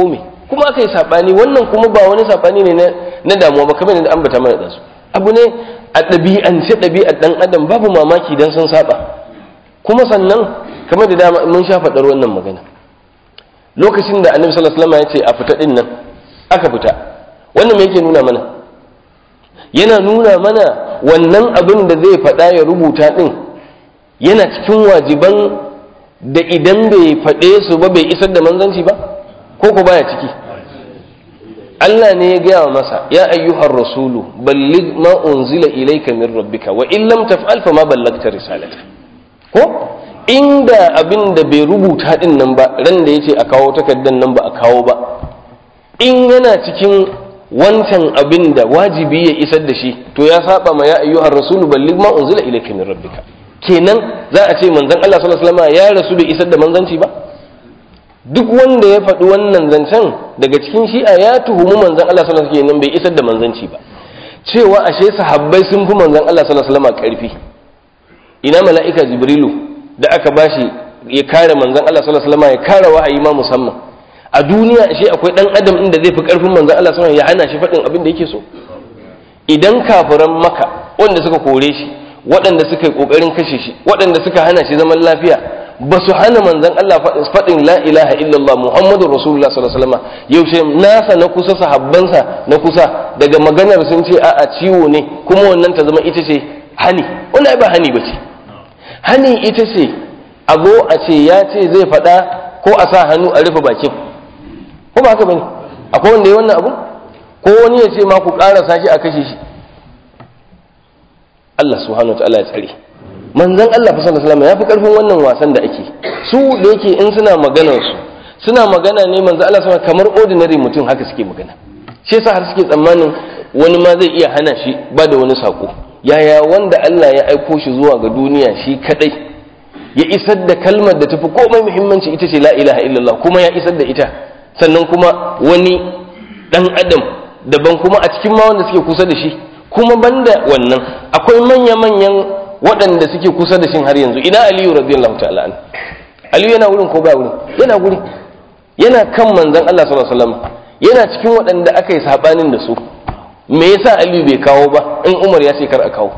kuma aka yi saɓani wannan kuma ba wani saɓani ne na damuwa ba kamar da ambata mana ɗansu abu ne a ɗabi'ance ɗabi'ar ɗan adam babu mamaki don sun saɓa kuma sannan kamar da dama mun sha faɗar wannan magana lokacin da annabi sallallahu alaihi wasallam ya ce a fita ɗin nan aka fita wannan me yake nuna mana yana nuna mana wannan abin da zai faɗa ya rubuta ɗin yana cikin wajiban da idan bai faɗe su ba bai isar da manzanci ba ko ko baya ciki Allah ne ya gaya wa masa ya ayyuhar rasulu balligh ma unzila ilayka min rabbika wa in lam taf'al fa ma ballagta risalata ko inda abin da bai rubuta din nan ba ran da yace a kawo takaddan nan ba a kawo ba in yana cikin wancan abin da wajibi ya isar da shi to ya saba ma ya ayyuhar rasulu balligh ma unzila ilayka min rabbika kenan za a ce manzon Allah sallallahu alaihi wasallam ya rasu bai isar da manzanci ba duk wanda ya faɗi wannan zancen daga cikin shi'a ya tuhumi manzon Allah sallallahu alaihi wasallam bai isar da manzanci ba cewa ashe sahabbai sun fi manzon Allah sallallahu alaihi wasallam karfi ina mala'ika jibrilu da aka bashi ya kare manzon Allah sallallahu alaihi wasallam ya kare wa'ayi ma musamman a duniya ashe akwai dan adam inda zai fi karfin manzon Allah sallallahu alaihi wasallam ya hana shi faɗin abin da yake so idan kafiran maka wanda suka kore shi waɗanda suka yi ƙoƙarin kashe shi waɗanda suka hana shi zaman lafiya ba su hana manzan Allah faɗin la ilaha illallah Muhammadu Rasulullah sallallahu alaihi wasallam yaushe nasa na kusa sahabbansa na kusa daga maganar sun ce a'a ciwo ne kuma wannan ta zama ita ce hani wannan ba hani bace hani ita ce a zo a ce ya ce zai faɗa ko a sa hannu a rufe bakin ko ba haka bane akwai wanda ya wannan abu ko wani ya ce ma ku ƙarasa shi a kashe shi Allah subhanahu wa ta'ala ya tsare manzon Allah fa sallallahu alaihi ya fi karfin wannan wasan da ake su da yake in suna maganar su suna magana ne manzon Allah sallallahu kamar ordinary mutum haka suke magana shi yasa har suke tsammanin wani ma zai iya hana shi ba da wani sako yaya wanda Allah ya aiko shi zuwa ga duniya shi kadai ya isar da kalmar da tafi komai muhimmanci ita ce la ilaha illallah kuma ya isar da ita sannan kuma wani dan adam daban kuma a cikin ma wanda suke kusa da shi kuma banda wannan akwai manya-manyan waɗanda suke kusa da shin har yanzu ina aliyu radiyallahu ta'ala an aliyu yana wurin ko ba wurin yana guri yana kan manzon Allah sallallahu alaihi wasallam yana cikin waɗanda aka yi sabanin da su me yasa aliyu bai kawo ba in umar ya ce kar a kawo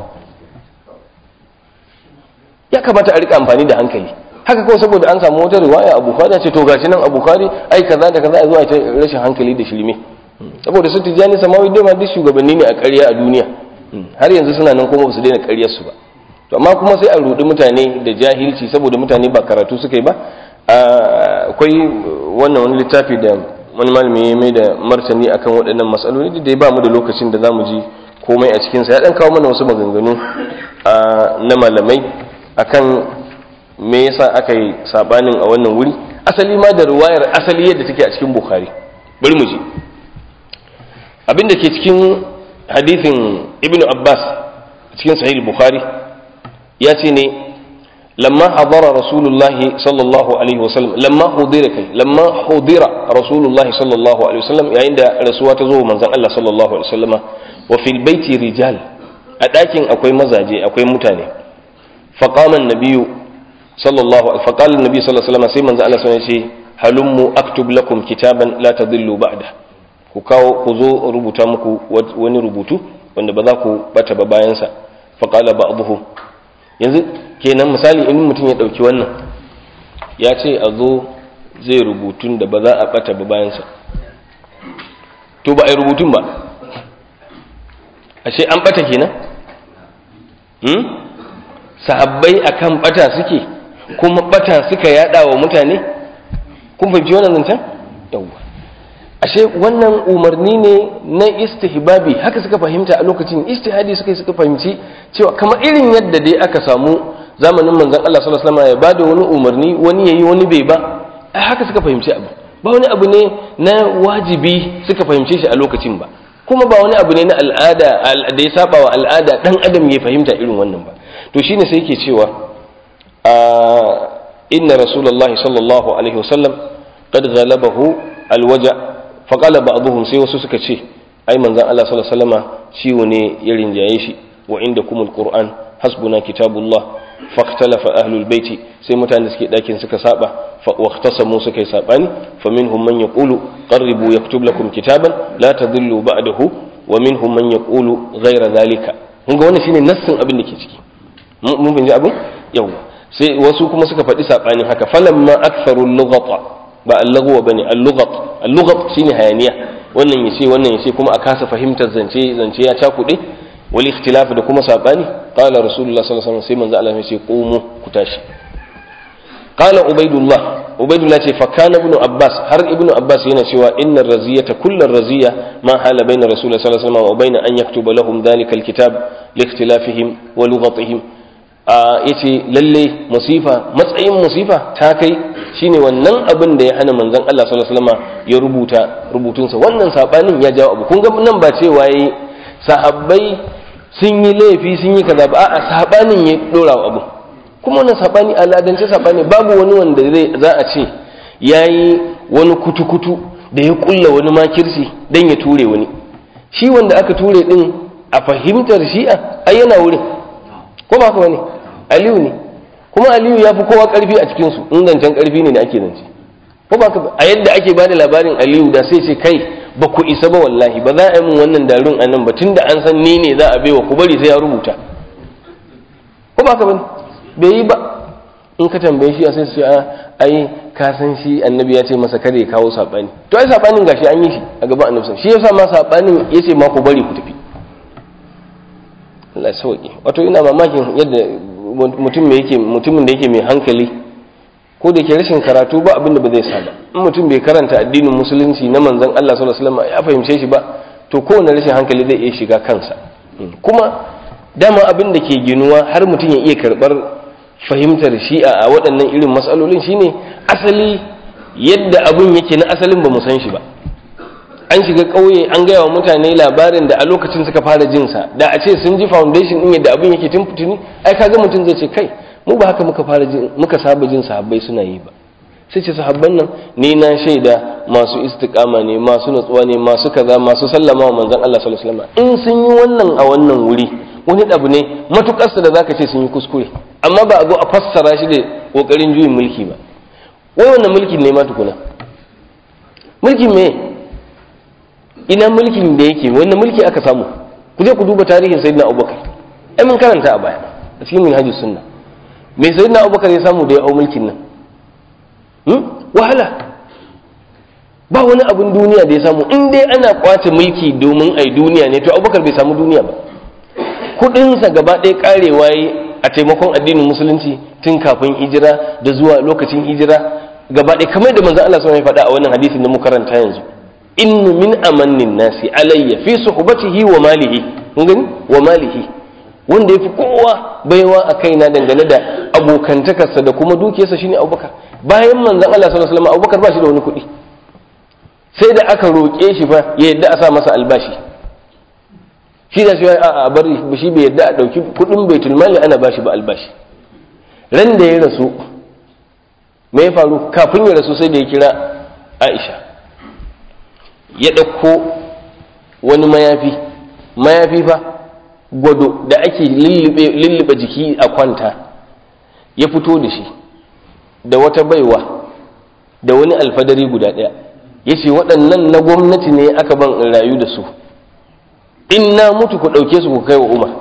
ya kamata a rika amfani da hankali haka kawai saboda an samu wata riwaya a bukhari ce to gashi nan a bukhari ai kaza da kaza a zuwa ta rashin hankali da shirme saboda su tijjani samawi dai ma duk shugabanni ne a ƙarya a duniya har yanzu suna nan kuma ba su daina ƙaryar su ba to amma kuma sai a rudi mutane da jahilci saboda mutane ba karatu suka yi ba akwai wannan wani littafi da wani malami ya mai da martani akan waɗannan matsaloli da ya ba mu da lokacin da zamu ji komai a cikinsa ya ɗan kawo mana wasu maganganu na malamai akan me yasa aka yi sabanin a wannan wuri asali ma da ruwayar asali yadda take a cikin bukhari bari mu ji abin da ke cikin hadithin ibn abbas cikin sahih bukhari ya ce ne lamma hadara rasulullahi sallallahu alaihi wasallam lamma hudira kai lamma hudira rasulullahi sallallahu alaihi wasallam yayin da rasuwa ta zo manzon Allah sallallahu alaihi wasallama wa fil baiti rijal a ɗakin akwai mazaje akwai mutane faqama an-nabiyyu sallallahu alaihi faqala an-nabiy sallallahu alaihi wasallam sai manzon Allah sallallahu alaihi wasallam ya ce halummu aktub lakum kitaban la tadillu ba'da ku kawo ku zo rubuta muku wani rubutu wanda ba za ku bata ba bayansa faƙala ba abuhu yanzu kenan misali in mutum ya ɗauki wannan ya ce a zo zai rubutun da ba za a bata ba bayansa to ba a yi rubutun ba ashe an bata kenan hmm? sahabbai akan bata suke kuma bata suka yada wa mutane kun fahimci wannan zancen yawwa ashe wannan umarni ne na istihbabi haka suka fahimta a lokacin istihadi suka suka fahimci cewa kamar irin yadda dai aka samu zamanin manzon Allah sallallahu alaihi wasallam ya bada wani umarni wani yayi wani bai ba haka suka fahimci abu ba wani abu ne na wajibi suka fahimce shi a lokacin ba kuma ba wani abu ne na al'ada da ya saba wa al'ada dan adam ya fahimta irin wannan ba to shine sai yake cewa inna rasulullahi sallallahu alaihi wasallam qad ghalabahu alwaja faqala ba'dhum sai wasu suka ce ai manzon Allah sallallahu alaihi wasallama ciwo ne ya rinjaye shi wa inda kumul qur'an hasbuna kitabullah faktalafa ahlul baiti sai mutane suke dakin suka saba fa waqtasamu suka yi sabani fa minhum man yaqulu qarribu yaktub lakum kitaban la tadillu ba'dahu wa minhum man yaqulu ghayra dhalika kun ga wannan shine nassin abin da ke ciki mun bin abin yau sai wasu kuma suka faɗi sabanin haka falamma aktharu lughata ba al-lagwa bane al-lughat al-lughat shine hayaniya wannan yace wannan yace kuma a kasa fahimtar zance zance ya cakuɗe wal ikhtilaf da kuma sabani qala rasulullah sallallahu alaihi wasallam sai manzo Allah ya ce qumu ku tashi qala ubaidullah ubaidullah ce fa kana ibnu abbas har ibnu abbas yana cewa inna raziyata kullu raziya ma hala baina rasulullah sallallahu alaihi wasallam wa baina an yaktuba lahum dhalika alkitab li ikhtilafihim wa lughatihim a yace lalle musifa matsayin musifa ta kai shine wannan abin da ya hana manzon Allah sallallahu alaihi wasallam ya rubuta rubutunsa wannan sabanin ya jawo abu kun ga nan ba cewa yayi sahabbai sun yi laifi sun yi kaza ba a'a sabanin ya dora abu kuma wannan sabani aladance sabani babu wani wanda zai za a ce yayi wani kutukutu da ya kulla wani makirci dan ya ture wani shi wanda aka ture din a fahimtar shi'a ai yana wurin ko ba haka bane aliyu ne kuma aliyu ya fi kowa karfi a cikin su in zancen karfi ne da ake zance ko ba a yadda ake bada labarin aliyu da sai ce kai ba ku isa ba wallahi ba za a yi min wannan darun a nan ba tun da an san ni ne za a baiwa ku bari sai ya rubuta ko ba ka bane bai yi ba in ka tambaye shi a sai su a ai ka san shi annabi ya ce masa kada ya kawo sabani to ai sabanin gashi an yi shi a gaban annabi shi yasa ma sabanin ya ce ma ku bari ku tafi Allah ya sauke wato ina mamakin yadda mutum yake mutumin da yake mai hankali ko da ke rashin karatu ba abin da ba zai sa ba in mutum bai karanta addinin musulunci na manzon Allah sallallahu alaihi wasallam ya fahimce shi ba to kowane rashin hankali zai iya shiga kansa kuma dama abin da ke ginuwa har mutum ya iya karbar fahimtar shi'a a waɗannan irin matsalolin shine asali yadda abin yake na asalin ba mu san shi ba an shiga ƙauye an gaya wa mutane labarin da a lokacin suka fara jinsa da a ce sun ji foundation ɗin yadda abin yake tun fitini ai kaga mutum zai ce kai mu ba haka muka fara jin muka saba jin sahabbai suna yi ba sai ce sahabban nan ni na shaida masu istiqama ne masu natsuwa ne masu kaza masu sallama wa manzon Allah sallallahu alaihi wasallam in sun yi wannan a wannan wuri wani abu ne matukar da zaka ce sun yi kuskure amma ba a zo a fassara shi da kokarin juyin mulki ba wai wannan mulkin ne ma tukuna mulkin me ina mulkin da yake wannan mulki aka samu ku je ku duba tarihin sayyidina Abubakar ai mun karanta a baya a cikin minhajus sunna me sayyidina Abubakar ya samu da ya au mulkin nan wahala ba wani abin duniya da ya samu in dai ana kwace mulki domin ai duniya ne to abubakar bai samu duniya ba kudinsa gaba ɗaya karewa yi a taimakon addinin musulunci tun kafin hijira da zuwa lokacin hijira gaba ɗaya kamar da manzo Allah sallallahu alaihi faɗa a wannan hadisin da muka karanta yanzu innu min amannin nasi alayya fi suhbatihi wa malihi kun gani wa malihi wanda yafi kowa baiwa a kaina dangane da abokantakarsa da kuma dukiyarsa shine abubakar bayan manzon Allah sallallahu alaihi wasallam Abubakar ba shi da wani kuɗi sai da aka roƙe shi fa ya yadda a sa masa albashi shi da shi a bari shi bai yadda a ɗauki kuɗin baitul mali ana bashi ba albashi ran da ya rasu me ya faru kafin ya rasu sai da ya kira Aisha ya ɗauko wani mayafi mayafi fa gwado da ake lullube jiki a kwanta ya fito da shi da wata baiwa da wani alfadari guda ɗaya ya ce waɗannan na gwamnati ne aka ban in rayu da su in na mutu ku ɗauke su ku kai wa umar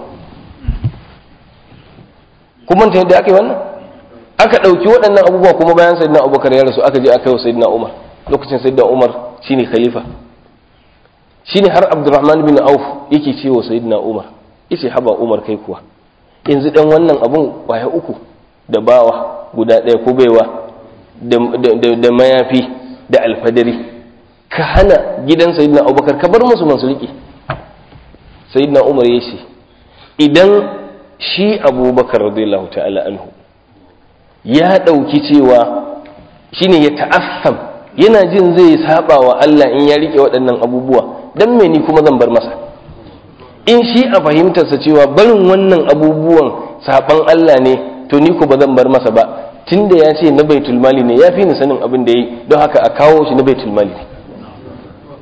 kuma ta yadda aka yi wannan aka ɗauki waɗannan abubuwa kuma bayan sayidina abubakar ya rasu aka je aka yi wa sayidina umar lokacin sayidina umar shine khalifa shine har abdurrahman bin auf yake ce wa sayidina umar yace haba umar kai kuwa yanzu dan wannan abun kwaya uku da bawa guda ɗaya ko baiwa da mayafi da alfadari ka hana gidan sayidina abubakar ka bar musu masu riƙe sayidina umar ya ce idan shi abubakar radiyallahu ta'ala anhu ya ɗauki cewa shine ya ta'assam yana jin zai saba wa Allah in ya riƙe waɗannan abubuwa dan me ni kuma zan bar masa in shi a fahimtarsa cewa barin wannan abubuwan saban Allah ne to ni ko ba zan bar masa ba tunda ya ce na baitul mali ne ya fi ni sanin abin da yi don haka a kawo shi na baitul mali ne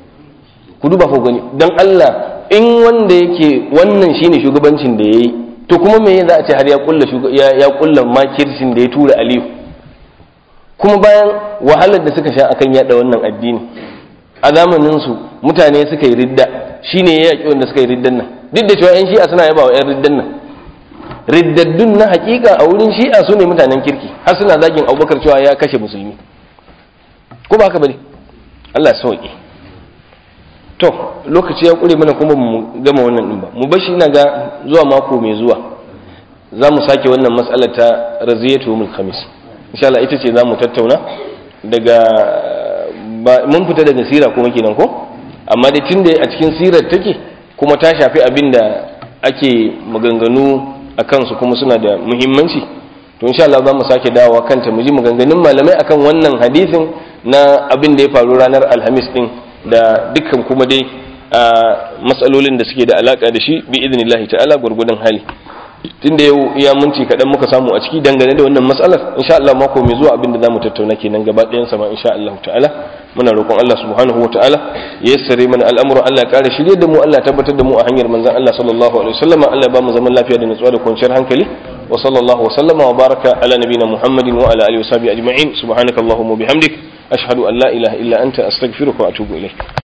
ku duba ko gani don Allah in wanda yake wannan shine shugabancin da yayi to kuma me za a ce har ya kulla ya kulla makircin da ya tura aliyu kuma bayan wahalar da suka sha akan yada wannan addini a zamanin su mutane suka yi ridda shine ya yaki wanda suka yi riddan nan duk da cewa yan shi'a suna yaba wa yan riddan nan riddaddun na hakika a wurin shi'a su ne mutanen kirki har suna zagin abubakar cewa ya kashe musulmi ko ba haka bane Allah sauki to lokaci ya kure mana kuma mu gama wannan din ba mu bar shi ina ga zuwa mako mai zuwa za mu sake wannan mas'alar ta raziyatu mul khamis insha Allah ita ce za mu tattauna daga mun fita daga sira kuma kenan ko amma dai tunda a cikin sirar take kuma ta shafi abin da ake maganganu a kansu kuma suna da muhimmanci to insha Allah za mu sake dawowa kanta mu ji maganganun malamai akan wannan hadisin na abin da ya faru ranar alhamis din da dukkan kuma dai matsalolin da suke da alaka da shi bi idnillahi ta'ala gurgudun hali tunda yau iya minti kaɗan muka samu a ciki dangane da wannan matsalar insha Allah mako mai zuwa abin da zamu tattauna kenan gaba ɗayan sama insha Allah ta'ala muna roƙon Allah subhanahu wa ta'ala ya yassare mana al'amuran Allah ya ƙara shirye da mu Allah ya tabbatar da mu a hanyar manzon Allah sallallahu alaihi wasallam Allah ya ba mu zaman lafiya da nutsuwa da kwanciyar hankali wa sallallahu wa sallama wa baraka ala nabina Muhammadin wa ala alihi wa sahbihi ajma'in subhanakallahumma wa bihamdik ashhadu an la ilaha illa anta astaghfiruka wa atubu ilayk